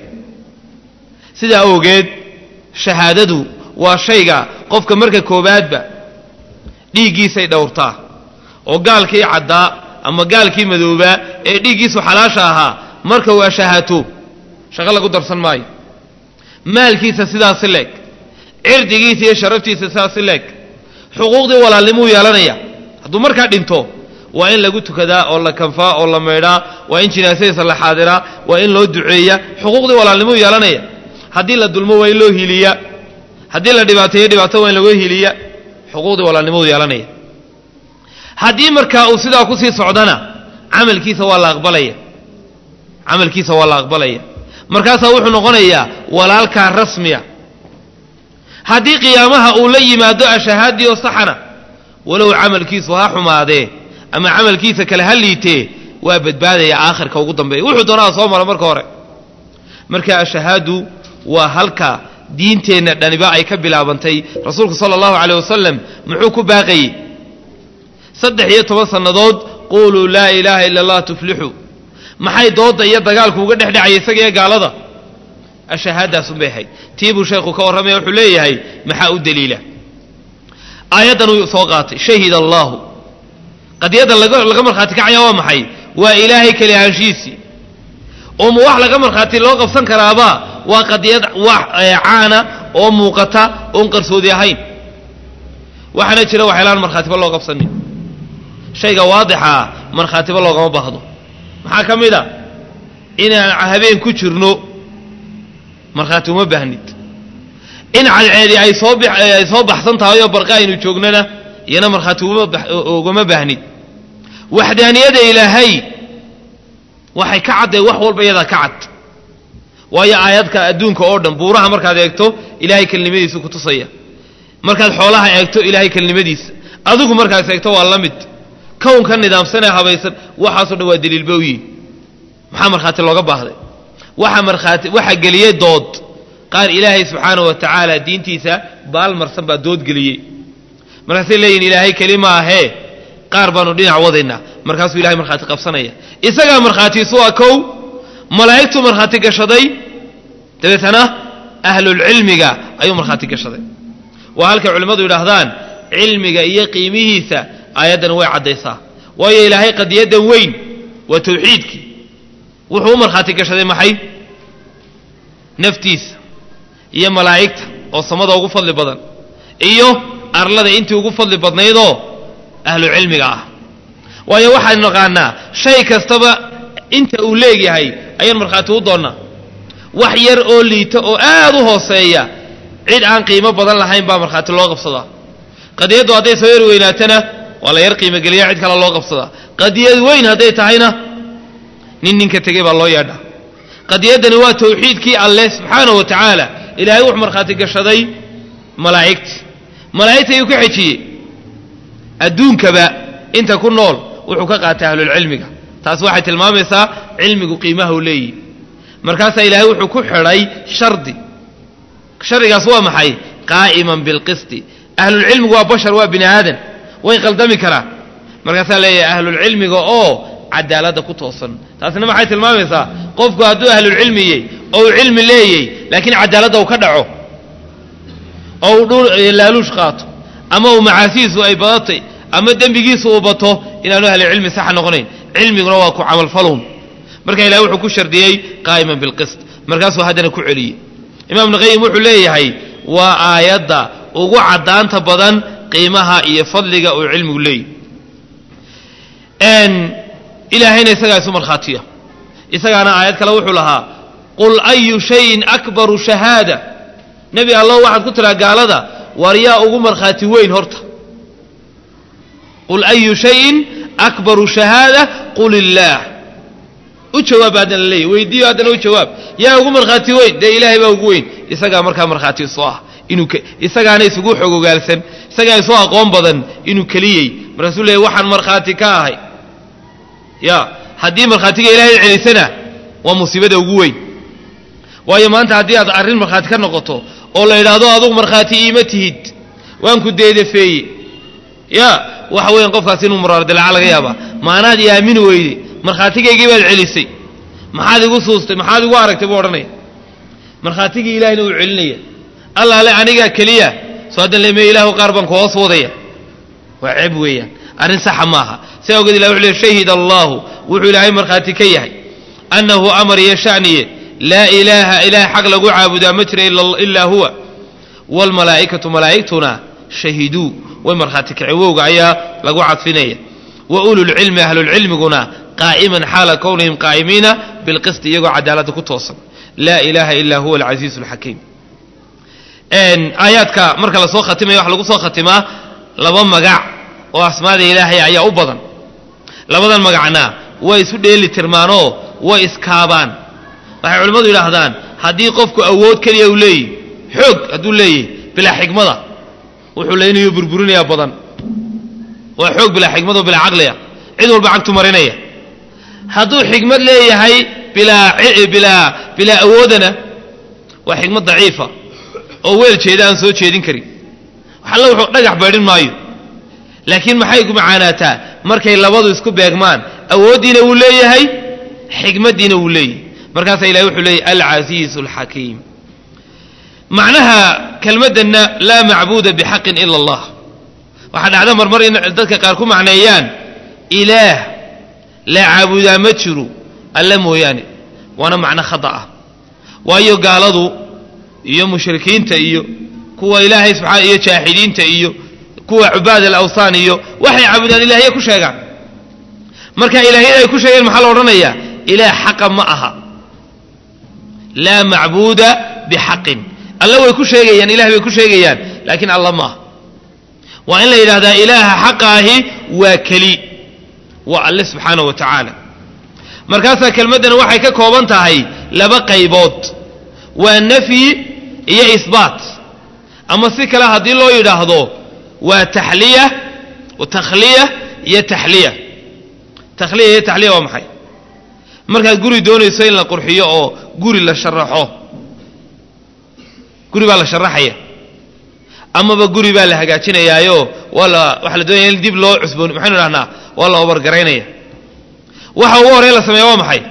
sidaa awgeed shahaadadu waa shayga qofka marka koobaadba dhiiggiisay dhowrtaa oo gaalkii caddaa ama gaalkii madoobaa ee dhiiggiisu xalaasha ahaa marka uu ashahaato shaqo lagu darsan maayo maalkiisa sidaasi leeg cirdigiisa iyo sharaftiisa sidaasi leeg xuquuqdii walaalnimuu yeelanaya hadduu markaa dhinto waa in lagu tukadaa oo la kanfaa oo la maydhaa waa in jinaasadiisa la xaadiraa waa in loo duceeya xuquuqdii walaalnimuu yeelanaya haddii la dulmo waa in loo hiliya haddii la dhibaateeyo dhibaato waa in laga hiliya xuquuqdii walaalnimadu yeelanaya haddii markaa uu sidaa kusii socdana camalkiisa waa la aqbalaya camalkiisa waa la aqbalaya markaasaa wuxuu noqonayaa walaalkaa rasmiya haddii qiyaamaha uu la yimaado ashahaadii oo saxana walow camalkiisu ha xumaadee ama camalkiisa kale ha liitee waa badbaadaya aakhirka ugu dambeeya wuxuu doonaa soo mara marka hore marka ashahaadu waa halka diinteenna dhaniba ay ka bilaabantay rasuulku sala allahu caleyh wasalam muxuu ku baaqayey saddex iyo toban sannadood quuluu laa ilaaha ila allah tuflixuu maxay doodda iyo dagaalku uga dhex dhacaya isaga iyo gaalada ashahaadaasunbay ahayd tii buu sheekhu ka warramaya wuxuu leeyahay maxaa u deliila aayaddan uu soo qaatay shahid allaahu qadiyadda laga markhaati kacaya waa maxay waa ilaahay keli ahaanshihiisii oo ma wax laga markhaati loo qabsan karaaba waa qadiyad wax caana oo muuqata oon qarsoodi ahayn waxaana jira waxyaalaan markhaatiba loo qabsanin shayga waadixaa markhaatiba loogama baahdo maxaa ka mid a inaan habeen ku jirno markhaati uma baahnid in cadceedi ay soo ay soo baxsan tahay oo barqa aynu joognana iyana markhaati ugama baahnid waxdaaniyada ilaahay waxay ka cadday wax walba iyadaa ka cad waayo aayadka adduunka oo dhan buuraha markaad eegto ilaahay kelinimadiisa ku tusaya markaad xoolaha eegto ilaahay kelinimadiisa adigu markaas eegto waa la mid kownka nidaamsanee habaysan waxaasoo dhan waa daliilba u yihin maxaa markhaati looga baahday waxa markhaati waxa geliyey dood qaar ilaahay subxaana wa tacaala diintiisa baalmarsan baa dood geliyey markaasay leeyihin ilaahay keli maahee qaar baanu dhinac wadaynaa markaasuu ilahay markhaati qabsanaya isagaa markhaatiisu waa kow malaa'igtuu markhaati gashaday dabeetana ahlulcilmiga ayuu markhaati gashaday waa halkay culimmadu yidhaahdaan cilmiga iyo qiimihiisa aayaddan way caddaysaa waayo ilaahay qadiyaddan weyn waa tawxiidkii wuxuu u markhaati gashaday maxay naftiisa iyo malaa'igta oo samada ugu fadli badan iyo arlada intii ugu fadli badnaydoo ahlu cilmiga ah waayo waxaan naqaanaa shay kastaba inta uu leegyahay ayaan markhaati u doonnaa wax yar oo liita oo aad u hooseeya cid aan qiimo badan lahayn baa markhaati loo qabsadaa qadiyaddu hadday soo yar weynaatana waa la yar qiimogeliya cid kale loo qabsadaa qadiyad weyn hadday tahayna nin ninka tegey baa loo yeedhaa qadiyaddani waa tawxiidkii alleh subxaana wa tacaala ilaahay wuxuu markhaati gashaday malaa'igti malaa'igta ayuu ka xejiyey adduunkaba inta ku nool wuxuu ka qaatay ahlulcilmiga taas waxay tilmaamaysaa cilmigu qiimaha u leeyihi markaasaa ilaahay wuxuu ku xidhay shardi shardigaas waa maxay qaa'iman bilqisti ahlulcilmigu waa bashar waa bini aadan way qaldami karaan markaasaa leeyahay ahlulcilmiga oo cadaaladda ku toosan taasina maxay tilmaamaysaa qofku hadduu ahlulcilmiyey oo uu cilmi leeyey laakiin cadaaladda uu ka dhaco oo uu dhul laaluush qaato ama uu macaasihiisu ay badatay ama dembigiisu uu bato inaanu ahlucilmi saxa noqonayn cilmiguna waa ku camalfaluun marka ilahay wuxuu ku shardiyey qaa'iman bilqist markaasuu haddana ku celiyey imaam ibnuqayim wuxuu leeyahay waa aayadda ugu caddaanta badan qiimaha iyo fadliga uu cilmigu leeyahy ilaahayna isagaa isu markhaatiya isagaana aayad kale wuxuu lahaa qul ayu shayin akbaru shahaada nebi allow waxaad ku tidhaa gaalada war yaa ugu markhaati weyn horta qul ayu shayin akbaru shahaada qul illaah u jawaab haddana leeyahy weydiiyo haddana u jawaab yaa ugu markhaati weyn dee ilaahay baa ugu weyn isagaa markaa markhaati isu ah inuu isagaana isugu xog ogaalsan isagaa isu aqoon badan inuu keliyey markaasuu leeyay waxaan markhaati ka ahay ya haddii markhaatiga ilaahay celisana waa musiibada ugu weyn waayo maanta haddii aad arrin markhaati ka noqoto oo la yidhaahdo adugu markhaati iima tihid waan ku deedafeeye ya waxa weeyaan qofkaas inuu muraardilaaca laga yaabaa maanaad i aamini weyde markhaatigaygii baad celisay maxaad igu suustay maxaad igu aragtay buu odhanaya markhaatigii ilahayna uu celinaya allaale anigaa keliya soo haddan leme ilaahu qaar baan ku hoos wadaya waa ceeb weeyaan arrin saxa maaha si awgeed ilah wuxu le shahid allahu wuxuu ilaahay markhaati ka yahay annahu amar iyo shaniye laa ilaaha ilaah xaq lagu caabudaa ma jira ilaa huwa waalmalaa'ikatu malaa'igtuna shahiduu way markhaati kaceen wowga ayaa lagu cadfinaya wa ululcilmi ahlulcilmiguna qaa'iman xaala kownihim qaa'imiina bilqisti iyagoo cadaaladda ku toosan laa ilaaha ilaa huwa alcasiizu alxakiim aayaadka marka lasoo khatimaya waxa lagu soo khatimaa laba magac oo asmaada ilaahay ayaa u badan labadan magacna way isu dheeli tirmaanoo way iskaabaan waxay culimmadu yidhaahdaan haddii qofku awood keliya uu leeyahy xoog hadduu leeyahy bilaa xikmada wuxuu leynayo burburinayaa badan waa xoog bilaa xikmado bilaa caqliya cid walba cagtu marinaya hadduu xikmad leeyahay bilaa bilaa bilaa awoodana waa xikmad daciifa oo weel jeeda aan soo jeedin karin waxalla wuxuu dhagax baydhin maayo laakiin maxay ku macaanaataa markay labadu isku beegmaan awooddiina wuu leeyahay xikmaddiina wuu leeyahay markaasaa ilahay wuxuu leeyahy alcasiizu alxakiim macnaha kelmaddanna laa macbuuda bixaqin ila allah waxaa dhacda marmar in dadka qaar ku macneeyaan ilaah la caabudaa ma jiro alle mooyaane waana macno khata ah waayo gaaladu iyo mushrikiinta iyo kuwa ilaahay subxaana iyo jaaxidiinta iyo kuwa cubaad alawthaan iyo waxay caabudaan ilaahye ku sheegaan marka ilaahyada ay ku sheegeen maxaa la odhanayaa ilaah xaqa ma aha laa macbuuda bixaqin alle way ku sheegayaan ilah bay ku sheegayaan laakiin alla ma aha waa in la yidhahdaa ilaaha xaqa ahi waa keli waa alle subxaana wa tacaala markaasaa kelmaddani waxay ka kooban tahay laba qaybood waa nafyi iyo isbaat ama si kale haddii loo yidhaahdo waa taxliya takhliya iyo taxliya takhliya iyo taxliya waa maxay markaad guri doonayso in la qurxiyo oo guri la sharaxo guri baa la sharaxaya amaba guri baa la hagaajinayaayo waa la waxaa la doonaya in dib loo cusboon maxaynu idhahnaa waa la obargaraynaya waxa ugu horreya la sameeya waa maxay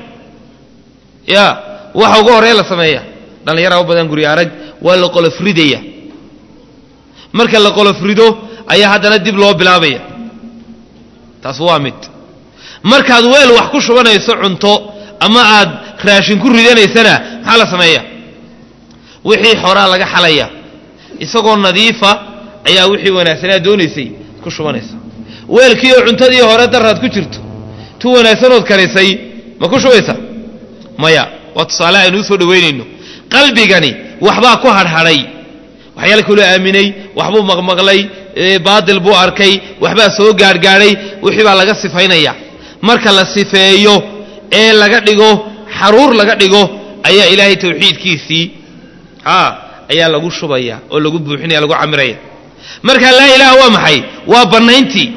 ya waxa ugu horreya la sameeya dhallinyaraa u badan guri arag waa la qolofridaya marka la qolofrido ayaa haddana dib loo bilaabaya taas waa mid markaad weel wax ku shubanayso cunto ama aad raashin ku ridanaysana maxaa la sameeya wixii xoraa laga xalaya isagoo nadiifa ayaa wixii wanaagsanaa doonaysay ku shubanaysa weelkii oo cuntadii hore daraad ku jirto tu wanaagsanood karisay ma ku shubaysa maya waa tusaale aynu usoo dhaweynayno qalbigani waxbaa ku hadhadhay waxyaala kaloo aaminay waxbuu maqmaqlay baadil buu arkay waxbaa soo gaadhgaadhay wixii baa laga sifaynaya marka la sifeeyo ee laga dhigo xaruur laga dhigo ayaa ilaahay tawxiidkiisii a ayaa lagu shubaya oo lagu buuxinaya lagu camiraya marka laa ilaaha waa maxay waa bannayntii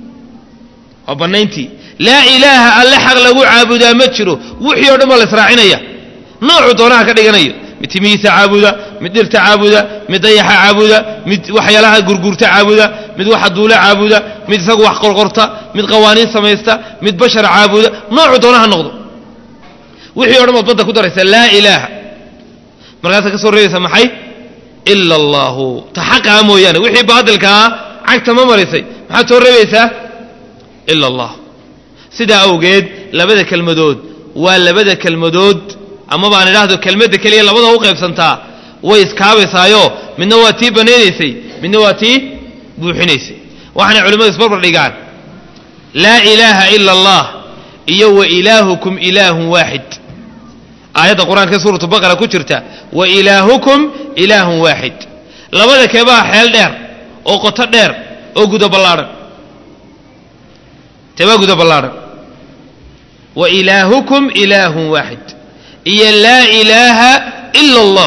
waa bannayntii laa ilaaha alle xaq lagu caabudaa ma jiro wixii o dhan baa la israacinaya noocu doonaha ka dhiganayo mid timihiisa caabuda mid dhirta caabuda mid dayaxa caabuda mid waxyaalaha gurgurta caabuda mid waxa duula caabuda mid isagu wax qorqorta mid qawaaniin samaysta mid bashar caabuda noocu doonaha noqdo wixii o dhan baad badda ku daraysa laa ilaaha markaasaa ka soo reebaysa maxay ila allahu ta xaqaa mooyaane wixii baadilkaa cagta ma marisay maxaad soo reebaysaa ila allah sidaa awgeed labada kelmadood waa labada kelmadood ama baan idhaahdo kelmadda keliya labada u qaybsantaa way iskaabaysaayo midna waa tii banaynaysay midna waa tii buuxinaysay waxaanay culimmadu isbarbar dhigaan laa ilaaha ila allah iyo wa ilaahukum ilaahun waaxid aayadda qur-aanka suuratu baqara ku jirta wa ilaahukum ilaahun waaxid labada keebaa xeel dheer oo qoto dheer oo guda ballaadhan teebaa guda ballaadhan wa ilaahukum ilaahun waaxid iyo laa ilaaha ila allah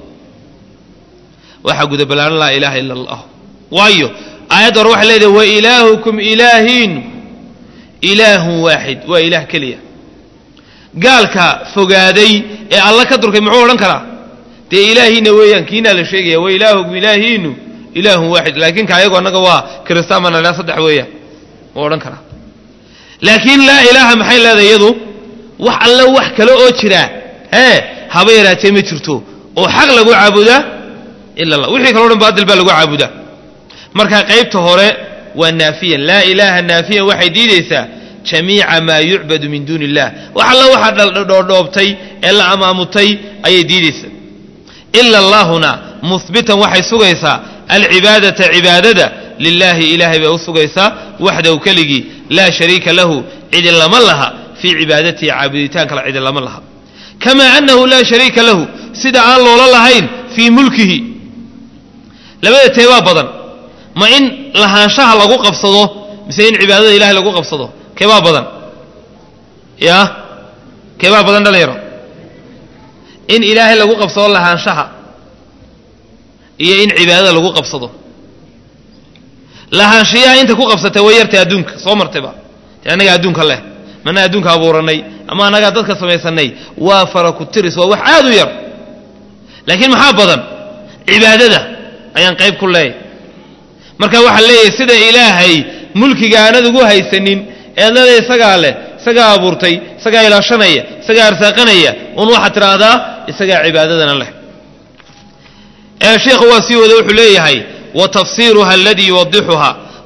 waxaa guda ballaadhan laa ilaaha ila allah waayo aayadda hore waxay leedahay wa ilaahukum ilaahiinu ilaahun waaxid waa ilaah keliya gaalka fogaaday ee alla ka durkay muxuu odhan karaa dee ilaahiina weeyaan kiinaa la sheegaya wa ilaahukum ilaahiinu ilaahun waaxid laakiin ka ayagu annaga waa kiristaan baan idhaha saddex weeyaan wuu odhan karaa laakiin laa ilaaha maxay leedahay iyadu wax alle wax kale oo jira hee haba yaraatee ma jirto oo xaq lagu caabudaa ila allah wixii kaleo dhan baadil baa lagu caabudaa marka qaybta hore waa naafiyan laa ilaaha naafiyan waxay diidaysaa jamiica maa yucbadu min duuni illah wax alla waxaa dhoodhoobtay ee la amaamutay ayay diidaysaa ila allahuna muhbitan waxay sugaysaa alcibaadata cibaadada lilaahi ilaahay bay u sugaysaa waxdahu keligii laa shariika lahu cidi lama laha fii cibaadatihi caabuditaankala cidi lama laha kamaa annahu laa shariika lahu sida aan loola lahayn fii mulkihi labada teebaa badan ma in lahaanshaha lagu qabsado mise in cibaadada ilahay lagu qabsado keebaa badan ya keebaa badan dhalinyaro in ilaahay lagu qabsado lahaanshaha iyo in cibaadada lagu qabsado lahaanshiyaha inta ku qabsatay way yartay adduunka soo martayba dee annagaa adduunka leh mana adduunka abuuranay ama annagaa dadka samaysanay waa fara ku tiris waa wax aad u yar laakiin maxaa badan cibaadada ayaan qayb ku leeyahy marka waxaa leeyahay sida ilaahay mulkiga aanad ugu haysanin eednada isagaa leh isagaa abuurtay isagaa ilaashanaya isagaa arsaaqanaya un waxaad tidhaahdaa isagaa cibaadadana leh ee sheikhu waa sii wada wuxuu leeyahay wa tafsiiruha aladii yuwadixuha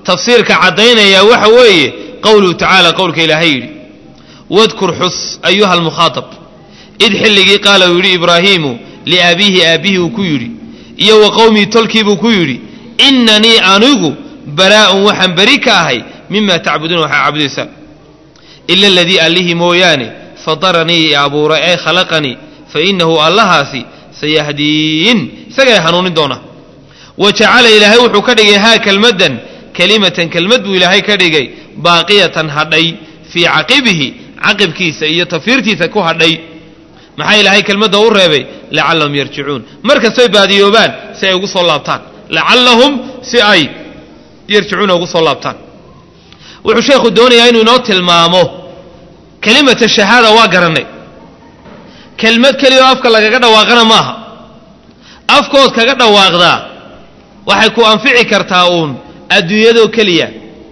tafsiirka caddaynaya waxa weeye qowluhu tacaala qowlka ilaahay yidhi wadkur xus ayuha almukhaatab id xilligii qaala uu yidhi ibraahiimu liabiihi aabbihi uu ku yidhi iyo wa qowmii tolkiibuu ku yidhi innanii anigu baraa'un waxaan beri ka ahay mima tacbuduuna waxaa caabudaysaan ila aladii allihii mooyaane fataranii i abuura ee khalaqanii fa innahu allahaasi sayahdiin isagay hanuunin doona wa jacala ilaahay wuxuu ka dhigay haa kelmaddan kelimatan kelmad buu ilaahay ka dhigay baaqiyatan hadhay fii caqibihi caqibkiisa iyo tafiirtiisa ku hadhay maxaa ilaahay kelmadda u reebay lacallahum yarjicuun mar kastoy baadiyoobaan si ay ugu soo laabtaan lacallahum si ay yarjicuuna ugu soo laabtaan wuxuu sheekhu doonayaa inuu inoo tilmaamo kelimata shahaada waa garannay kelmad keliya oo afka lagaga dhawaaqana maaha afkood kaga dhawaaqdaa waxay ku anfici kartaa uun adduunyadoo keliya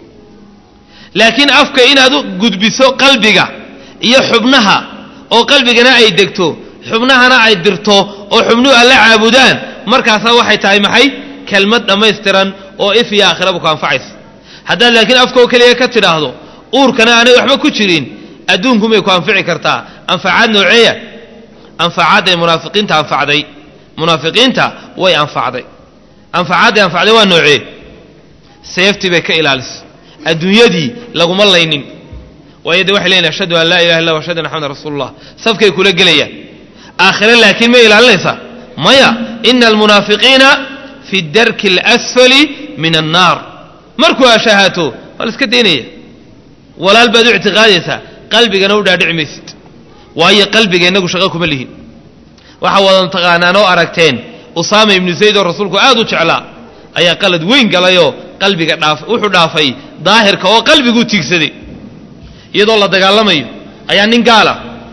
laakiin afka inaad u gudbiso qalbiga iyo xubnaha oo qalbigana ay degto xubnahana ay dirto oo xubnuhu alla caabudaan markaasaa waxay tahay maxay kelmad dhammaystiran oo if iyo aakhiraba ku anfacaysa haddaad laakiin afkoo keliya ka tidhaahdo uurkana aanay waxba ku jirin adduunkumay ku anfici kartaa anfacaad nooceeya anfacaadday munaafiqiinta anfacday munaafiqiinta way anfacday anfacaadday anfacday waa noocee seeftii bay ka ilaalisay adduunyadii laguma laynin waayo de waxay leeyihin ashhadu an laa ilaha illa ashhadu anna maxamedan rasuulullah safkay kula gelayaan aakhire laakiin ma ilaalinaysaa maya ina almunaafiqiina fi darki alasfali min annaar markuu ashahaato waa la iska daynaya walaal baad u ictiqaadaysaa qalbigana u dhaadhici maysid waayo qalbiga innagu shaqo kuma lihin waxaa wadan taqaanaan oo aragteen usaama ibnu zayd oo rasuulku aad u jeclaa ayaa qalad weyn galayoo qalbiga dhaaf wuxuu dhaafay daahirka oo qalbiguu tiigsaday iyadoo la dagaalamayo ayaa nin gaala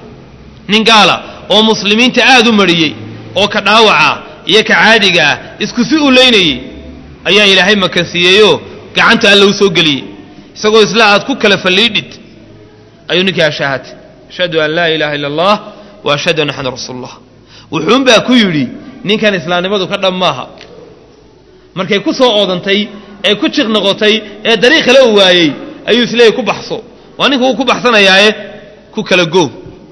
nin gaala oo muslimiinta aad u mariyey oo ka dhaawaca iyo ka caadiga ah isku si u leynayey ayaa ilaahay makansiiyeyoo gacanta alla u soo geliyey isagoo isla aad ku kala falliidhid ayuu ninkii ashaahatay ashhadu an laa ilaaha illa allah wa ashhadu anna maxamed rasuulullah wuxuunbaa ku yidhi ninkan islaamnimadu ka dhab maaha markay ku soo oodantay ee ku jiq noqotay ee dariiq kale u waayey ayuu isleeyay ku baxso waa ninka uu ku baxsanayaaye ku kala goo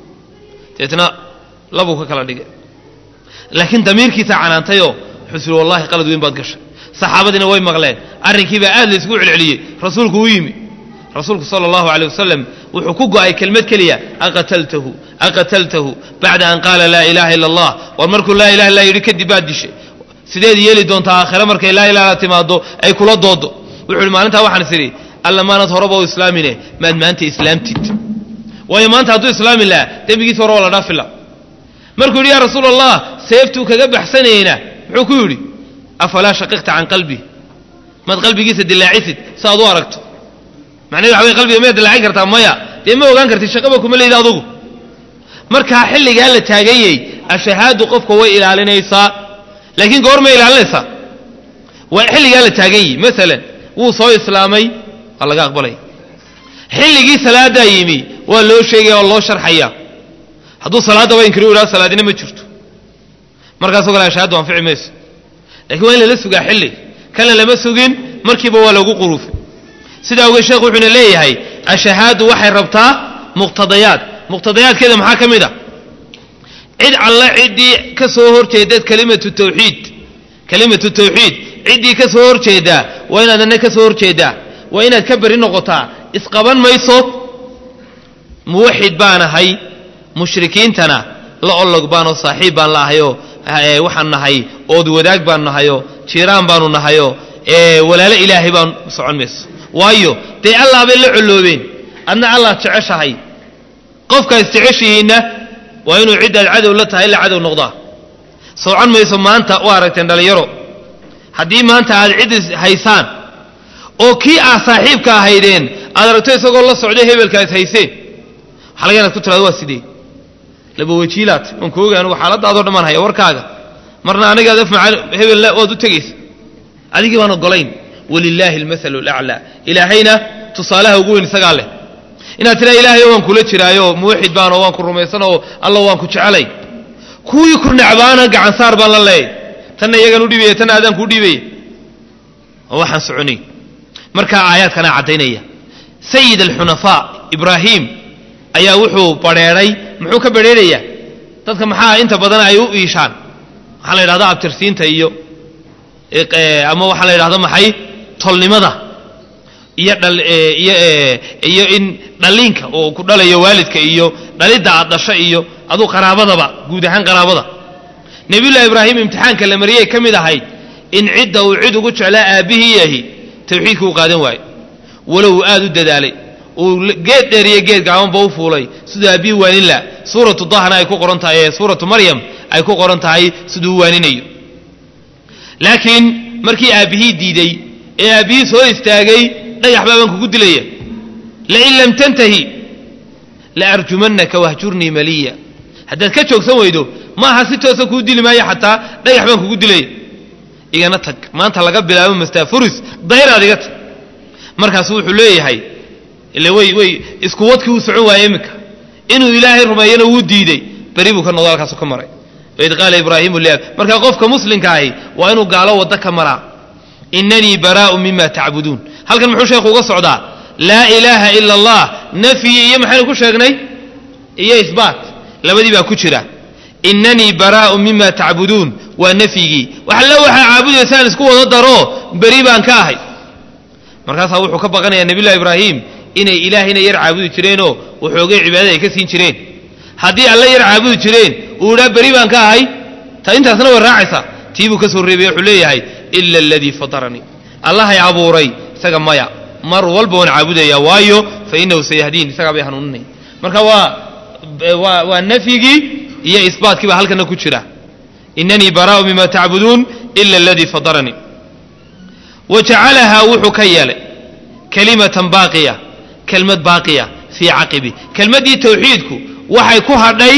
deetna labuu ka kala dhigay laakiin damiirkiisaa canaantayoo xusri wallahi qalad weyn baad gashay saxaabadiina way maqleen arrinkiibaa aad la isugu celceliyey rasuulku u yimi rasuulku sala allahu aleyh wasalam wuxuu ku go'ay kelmad keliya aqataltahu aqataltahu bacda an qaala laa ilaaha illa allah war markuu laa ilaha illa yidhi kadib baad dishay sideed yeeli doontaa aakhire markay laa ilaha timaado ay kula doodo wuxuu ihi maalintaa waxaan is idhi alla maanad horeba u islaamine maad maanta islaamtid waayo maanta hadduu islaami lahaa dembigiisa hore waa la dhaafi la markuu yidhi yaa rasuul allah seeftuu kaga baxsanayna muxuu ku yidhi afalaa shaqiqta can qalbi maad qalbigiisa dilaacisid si aad u aragto macnahedu waxa wey qalbiga miyaad dilaacin kartaa maya dee ma ogaan kartid shaqaba kuma leyda adugu markaa xilligaa la taaganyey ashahaadu qofka way ilaalinaysaa laakiin goor may ilaalinaysaa waa xilligaa la taagan yihi maalan wuu soo islaamay waa laga aqbalaya xilligii salaadaa yimi waa loo sheegaya oo loo sharxaya hadduu salaadaba inkiri u idhaha salaadina ma jirto markaasoo kale ashahaadu anfici mayso lakiin waa in lala sugaa xilli kana lama sugin markiiba waa lagu quruufay sidaa ogeed sheekhu wuxuuna leeyahay ashahaadu waxay rabtaa muqtadayaad muqtadayaadkeeda maxaa ka mid a cid alla ciddii ka soo horjeedaed kalimatu tawxiid kalimatu tawxiid ciddii ka soo horjeedaa waa inaad anna ka soo horjeedaa waa inaad ka beri noqotaa isqaban mayso muwaxid baan ahay mushrikiintana la olog baanoo saaxiib baan la ahayoo waxaan nahay ood wadaag baan nahayoo jiiraan baanu nahayoo walaalo ilaahay baan socon mayso waayo dee allah bay la colloobeen adna allah jeceshahay qofka isjeceshihiinna waa inuu ciddaad cadow la tahay ila cadow noqdaa socon mayso maanta u aragteen dhallinyaro haddii maanta aad cid is haysaan oo kii aad saaxiibka ahaydeen aad aragto isagoo la socday hebelka is hayseen waxaa laga inaad ku tirado waa sidee laba wajiilaad waan ku oga anugu xaaladaadoo dhammaan haya warkaaga marna anigaad afmaca hebel waad u tegaysa adigii baan ogolayn walilaahi almasalu alaclaa ilaahayna tusaalaha ugu weyn isagaa leh inaad tiraa ilaahayo waan kula jiraayo muwaxid baanoo waan ku rumaysanoo alla waan ku jecelay kuwii ku nacbaana gacansaar baan la leeyay tanna iyagan u dhiibaya tanna adaan kuu dhiibaya oo waxaan soconay markaa aayaadkanaa caddaynaya sayid alxunafaa ibraahim ayaa wuxuu badrheedhay muxuu ka badrheerayaa dadka maxaa inta badan ay u iishaan waxaa la yidhahda abtirsiinta iyo ama waxaa la yidhahda maxay tolnimada iyo iyo iyo in dhaliinka oo ku dhalayo waalidka iyo dhalidda aad dhasho iyo aduu qaraabadaba guud ahaan qaraabada nebiyullahi ibraahim imtixaanka la mariyay ka mid ahayd in cidda uu cid ugu jeclaa aabbihii yahi tawxiidka uu qaadan waayo walow uu aad u dadaalay uu geed dheer iyo geed gaabanba u fuulay siduu aabbihii waanin laha suuratu dahna ay ku qoran tahay ee suuratu maryam ay ku qoran tahay siduu u waaninayo laakiin markii aabbihii diiday ee aabbihii soo istaagay dhagax baabaan kugu dilaya lain lam tantahi la arjumannaka wahjurnii maliya haddaad ka joogsan weydo maaha si toosa kuu dili maayo xataa dhagax baan kugu dilaya igana tag maanta laga bilaabo mastaafuris dayraad iga tag markaasu wuxuu leeyahay ile way way isku wadkii uu socon waayey iminka inuu ilaahay rumeeyana wuu diiday beri buu ka noqdo halkaasu ka maray waid qaala ibraahimu liab markaa qofka muslimka ahi waa inuu gaalo waddo ka maraa inanii baraa'u mima tacbuduun halkan muxuu sheekhu uga socdaa laa ilaaha ila allah nafyi iyo maxaynu ku sheegnay iyo isbaat labadii baa ku jira inanii baraa'u mima tacbuduun waa nafyigii waxalla waxaa caabudaysaan isku wada daro beri baan ka ahay markaasaa wuxuu ka baqanayaa nebiyullahi ibraahim inay ilaahayna yar caabudi jireenoo waxoogay cibaadada ay ka siin jireen haddii alla yar caabudi jireen uu idhaa beri baan ka ahay ta intaasna way raacaysaa tii buu ka soo reebay wuxuu leeyahay ila aladii fataranii allahay abuuray isaga maya mar walba waan caabudaya waayo fa inahu sayahdiin isagaa bay hanuuninaya marka waa waa waa nafyigii iyo isbaatkii baa halkana ku jira inanii baraa'u mima tacbuduun ila aladii fataranii wa jacalahaa wuxuu ka yeelay kalimatan baaqiya kelmad baaqiya fii caqibi kelmaddii tawxiidku waxay ku hadhay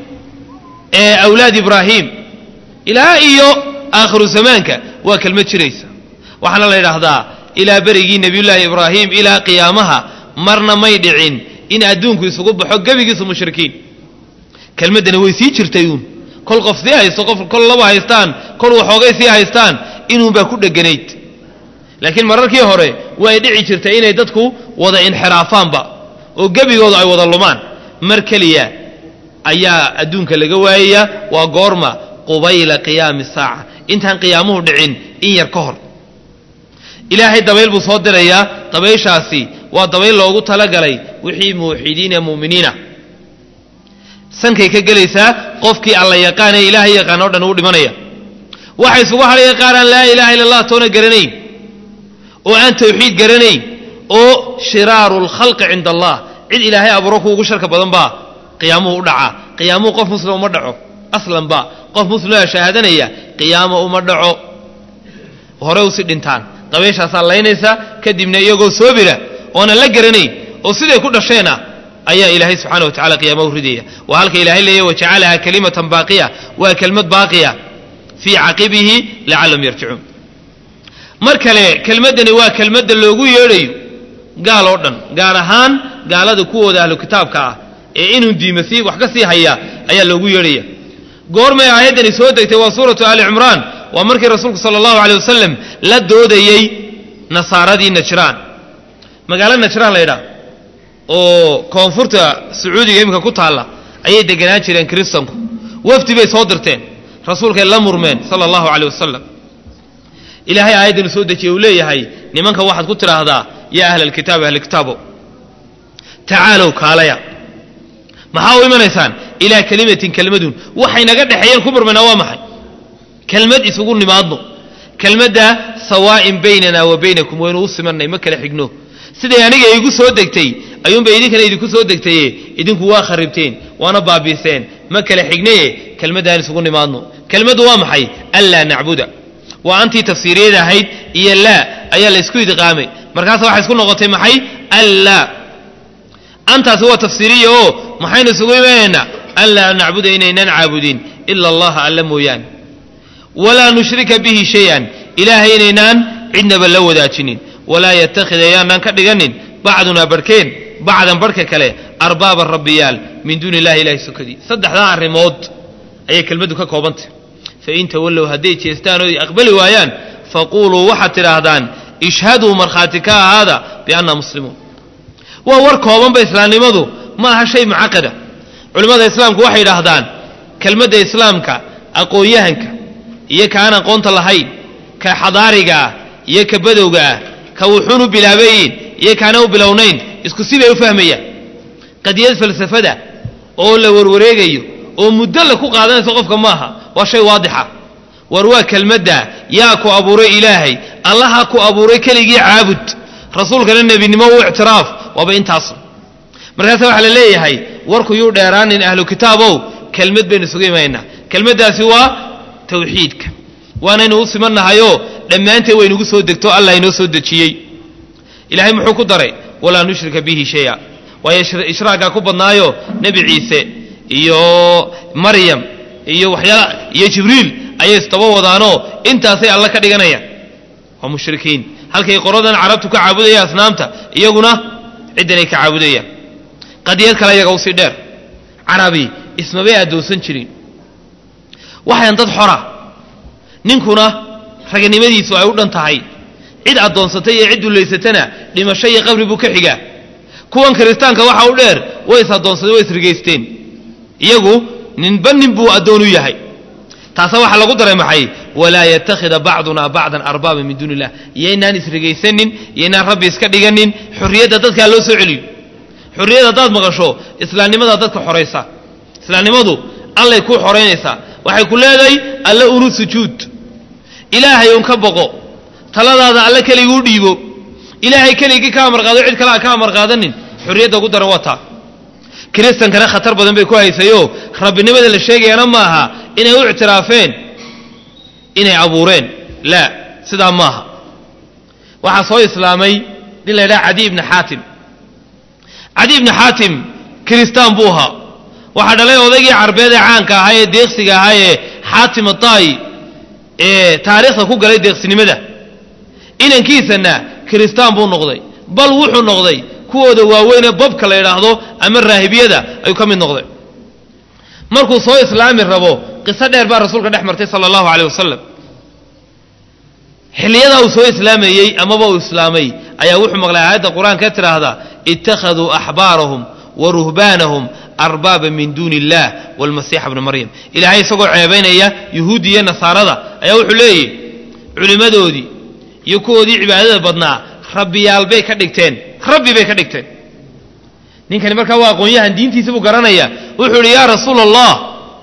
ee awlaad ibraahim ilaa iyo aakhiru zamaanka waa kelmad jiraysa waxaana la yidhaahdaa ilaa berigii nebiyullaahi ibraahim ilaa qiyaamaha marna may dhicin in adduunku isugu baxo gebigiisu mushrikiin kelmaddani way sii jirtay uun kol qof sii haysto qof kol laba haystaan kol waxoogay sii haystaan inuunbaa ku dheganayd laakiin mararkii hore way dhici jirtay inay dadku wada inxiraafaanba oo gebigoodu ay wada lumaan mar keliya ayaa adduunka laga waayaya waa goorma qubayla qiyaami saaca intaan qiyaamuhu dhicin in yar ka hor ilaahay dabayl buu soo dirayaa dabayshaasi waa dabayl loogu talagalay wixii muuxidiin ee mu'miniina sankay ka gelaysaa qofkii alla yaqaanee ilaahay yaqaan oo dhan uu dhimanaya waxay isugu hadhaya qaaraan laa ilaha illa allah toona garanayn oo aan tawxiid garanayn oo shiraaru lkhalqi cinda allah cid ilaahay abuuro ku ugu sharka badan baa qiyaamuhu u dhacaa qiyaamuhu qof muslima uma dhaco aslanba qof muslima shahaadanaya qiyaamo uma dhaco hore usi dhintaan dabayshaasaa laynaysa kadibna iyagoo soobira oonan la garanayn oo siday ku dhasheena ayaa ilaahay subxana wa tacala qiyaama u ridaya waa halka ilahay leeya wajacalaha kalimatan baaqiya waa kelmad baaqiya fii caqibihi lacallahum yarjicuun mar kale kelmaddani waa kelmadda loogu yeedhayo gaal oo dhan gaar ahaan gaalada kuwooda ahlu kitaabka ah ee inuu diima sii wax ka sii haya ayaa loogu yeedhaya goormay aayaddani soo degtay waa suuratu ali cimraan waa markii rasuulku sala allahu aley wasalam la doodayey nasaaradii najraan magaalo najraan la ydhaah oo koonfurta sacuudiga iminka ku taalla ayay deganaan jireen kiristanku wafdi bay soo dirteen rasuulkay la murmeen sala allahu aleyh wasalam ilaahay aayaddanu soo dejiyey uu leeyahay nimanka waxaad ku tidhaahdaa yaa ahla alkitaabi ahlikitaabo tacaalow kaalaya maxaa u imanaysaan ilaa kelimatin kelmadun waxay naga dhexeeyeen ku murmaynaa waa maxay kelmad isugu nimaadno kelmadda sawaa'in baynana wa baynakum waynu u simanay ma kala xigno siday aniga igu soo degtay ayuunbay idinkana idinku soo degtaye idinku waa kharibteen waana baabiiseen ma kala xignaye kelmaddaan isugu nimaadno kelmaddu waa maxay anlaa nacbuda waa antii tafsiiriyada ahayd iyo laa ayaa la ysku idqaamay markaasa waxay isku noqotay maxay anlaa antaasi waa tafsiiriya oo maxaynu isugu imanaynaa an laa nacbuda inaynan caabudin ila allaha alla mooyaane walaa nushrika bihi shay-an ilaahay inaynaan cidnaba la wadaajinin walaa yattakhid ayaanaan ka dhiganin bacdunaa barhkeen bacdan barhka kale arbaaban rabbiyaal min duuni illahi ilahi sokadii saddexdaa arrimood ayay kelmaddu ka koobantay fain tawallow hadday jeestaan oo aqbali waayaan faquuluu waxaad tidhaahdaan ishhaduu markhaati ka ahaada bianna muslimuun waa war koobanba islaamnimadu ma aha shay mucaqada culimmada islaamku waxay idhaahdaan kelmadda islaamka aqoon-yahanka iyo ka aan aqoonta lahayn ka xadaariga ah iyo ka badowga ah ka wuxuun u bilaabayin iyo kaana u bilownayn isku si bay u fahmayaan qadiyad falsafada oo la warwareegayo oo muddo la ku qaadanayso qofka maaha waa shay waadixa war waa kelmadda yaa ku abuuray ilaahay allaha ku abuuray keligii caabud rasuulkana nebinimo u ictiraaf waaba intaas markaasa waxaa la leeyahay warku yuu dheeraanin ahlu kitaabow kelmad baynu isugu imaynaa kelmaddaasi waa tawxiidka waanaynu u simannahayoo dhammaanteed waynugu soo degto allah inoo soo dejiyey ilaahay muxuu ku daray walaa nushrika bihi shaya waayo ishraagaa ku badnaayo nebi ciise iyo maryam iyo waxyaala iyo jibriil ayay isdaba wadaanoo intaasay alla ka dhiganayaan waa mushrikiin halkay qoradan carabtu ka caabudaya asnaamta iyaguna ciddanay ka caabudayaan qadiyad kale iyaga usii dheer carabi ismabay addoonsan jirin waxayan dad xora ninkuna raganimadiisu ay u dhan tahay cid addoonsatay iyo cid dullaysatana dhimasho iyo qabri buu ka xigaa kuwan kiristaanka waxa u dheer way is addoonsadeen way isrigaysteen iyagu ninba nin buu addoon u yahay taasa waxaa lagu daray maxay walaa yattakhida bacduna bacdan arbaaba min duuni illah iyoynaan isrigaysanin iyoynaan rabbi iska dhiganin xorriyadda dadkaa loo soo celiyo xorriyad haddaad maqasho islaamnimadaa dadka xoraysa islaamnimadu allay kuu xoraynaysaa waxay ku leedahay alle unu sujuud ilaahay un ka boqo taladaada alle keliguu dhiibo ilaahay keligii ka amar qaado cid kale a ka amar qaadanin xorriyadda ugu daran waa taa kiristankana khatar badan bay ku haysayoo rabbinimada la sheegayana ma aha inay u ictiraafeen inay abuureen laa sidaa maaha waxaa soo islaamay nin la ydhaha cadi ibni xaatim cadi ibni xaatim kiristaan buu ahaa waxaa dhalay odaygii carbeed ee caanka ahaa ee deeqsiga ahaa ee xaatim ataayi ee taariikhda ku galay deeqsinimada inankiisana kiristaan buu noqday bal wuxuu noqday kuwooda waaweynee babka la yidhaahdo ama raahibiyada ayuu ka mid noqday markuu soo islaami rabo qiso dheer baa rasuulka dhex martay sala allahu caleyh wasalam xilliyadaa uu soo islaamayey amaba uu islaamay ayaa wuxuu maqlay aayadda qur-aanka ka tidhaahda ittakhaduu axbaarahum wa ruhbaanahum arbaaba min duuni illah walmasiixa bni maryam ilaahay isagoo ceebaynaya yuhuuddi iyo nasaarada ayaa wuxuu leeyahy culimmadoodii iyo kuwoodii cibaadada badnaa rabbiyaal bay ka dhigteen rabbi bay ka dhigteen ninkani markaa waa aqoon-yahan diintiisa buu garanaya wuxuu idhi yaa rasuula allah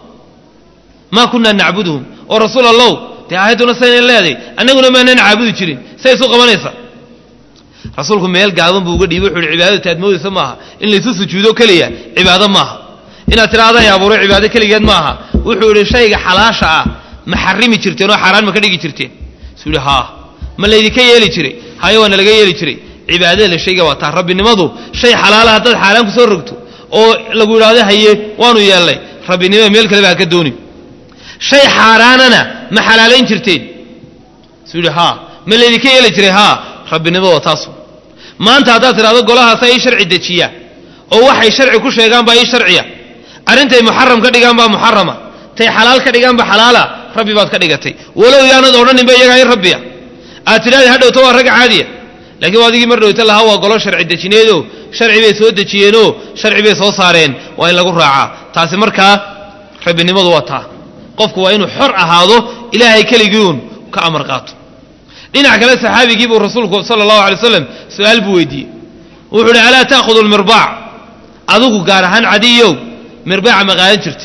maa kunaa nacbuduhum oo rasuul allow dee aayadduna saynan leeday annaguna maanaan caabudi jirin say isu qabanaysa rasuulku meel gaaban buu uga dhiibay wuxu uhi cibaadadu taad moodaysa maaha in laysu sujuudo keliya cibaado maaha inaad tidhaahda ay abuuray cibaado keligeed maaha wuxuu idhi shayga xalaasha ah ma xarimi jirteen oo xaaraan ma ka dhigi jirteen suu ihi haa ma laydinka yeeli jiray hayo waana laga yeeli jiray cibaadada la sheega waa taa rabbinimadu shay xalaala haddaad xaaraan ku soo rogto oo lagu idhaahdo haye waanu yeelnay rabbinimada meel kaleba ha ka doonin shay xaaraanana ma xalaalayn jirteen suu yidhi haa ma laydinka yeeli jiray haa rabbinimada waa taasu maanta haddaad tidhahdo golahaasa ii sharci dejiya oo waxay sharci ku sheegaan baa ii sharciya arrintay muxaram ka dhigaan baa muxarama tay xalaal ka dhigaan ba xalaala rabbi baad ka dhigatay walow yaanad odhaninba iyagaa in rabbiya aad tidhahda ha dhowto waa rag caadiya laakiin waa adigii mar dhowta lahaa waa golo sharci dejineedoo sharci bay soo dejiyeenoo sharci bay soo saareen waa in lagu raacaa taasi markaa rabbinimadu waa taa qofku waa inuu xor ahaado ilaahay keligiiun ka amar qaato dhinac kale saxaabigii buu rasuulku sala allahu alay waslam su-aal buu weydiiyey wuxuu uhi alaa ta'khudu lmirbaac adigu gaar ahaan cadiyow mirbaaca ma qaadan jirta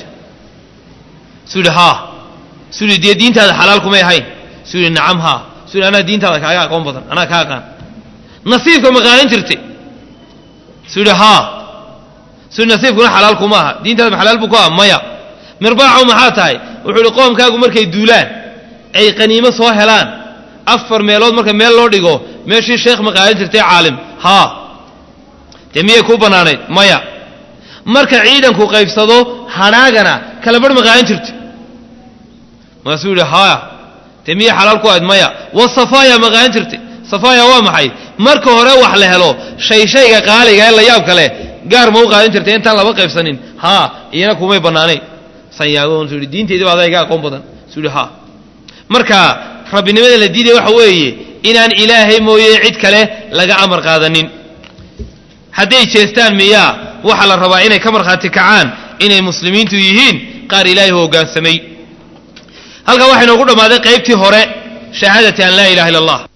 suu yidhi haa suu yidhi dee diintaada xalaal kumay ahayn suu yidhi nacam haa suu yidhi anaa diintaada kaaga aqoon badan anaa kaa aqaan nasiibka ma qaadan jirtay suu yidhi haa suu yidhi nasiibkuna xalaal kuma aha diintaada ma xalaal buu ku aha maya mirbaacu maxaa tahay wuxuu yidhi qoomkaagu markay duulaan ay qaniimo soo helaan afar meelood marka meel loo dhigo meeshii sheekh ma qaadan jirtay caalim haa dee miyay kuu bannaanayd maya marka ciidanku qaybsado hadhaagana kala barh ma qaadan jirta maasuu yidhi haya dee miyay xalaal ku ahayd maya wasafaaya ma qaadan jirtay safaaya waa maxay marka hore wax la helo shay shayga qaaliga ee la yaab kale gaar ma u qaadan jirtay intaan laba qaybsanin haa iyana kumay bannaanayn sanyaago suu yidhi diinteedii baa adayga aqoon badan suu yidhi haa marka rabbinimada la diidaya waxa weeye inaan ilaahay mooye cid kale laga amar qaadanin hadday jeestaan miyaa waxaa la rabaa inay ka markhaati kacaan inay muslimiintu yihiin qaar ilaahay u hoggaansamay halkan waxaa inoogu dhammaaday qaybtii hore shahaadati an laa ilaha illa allah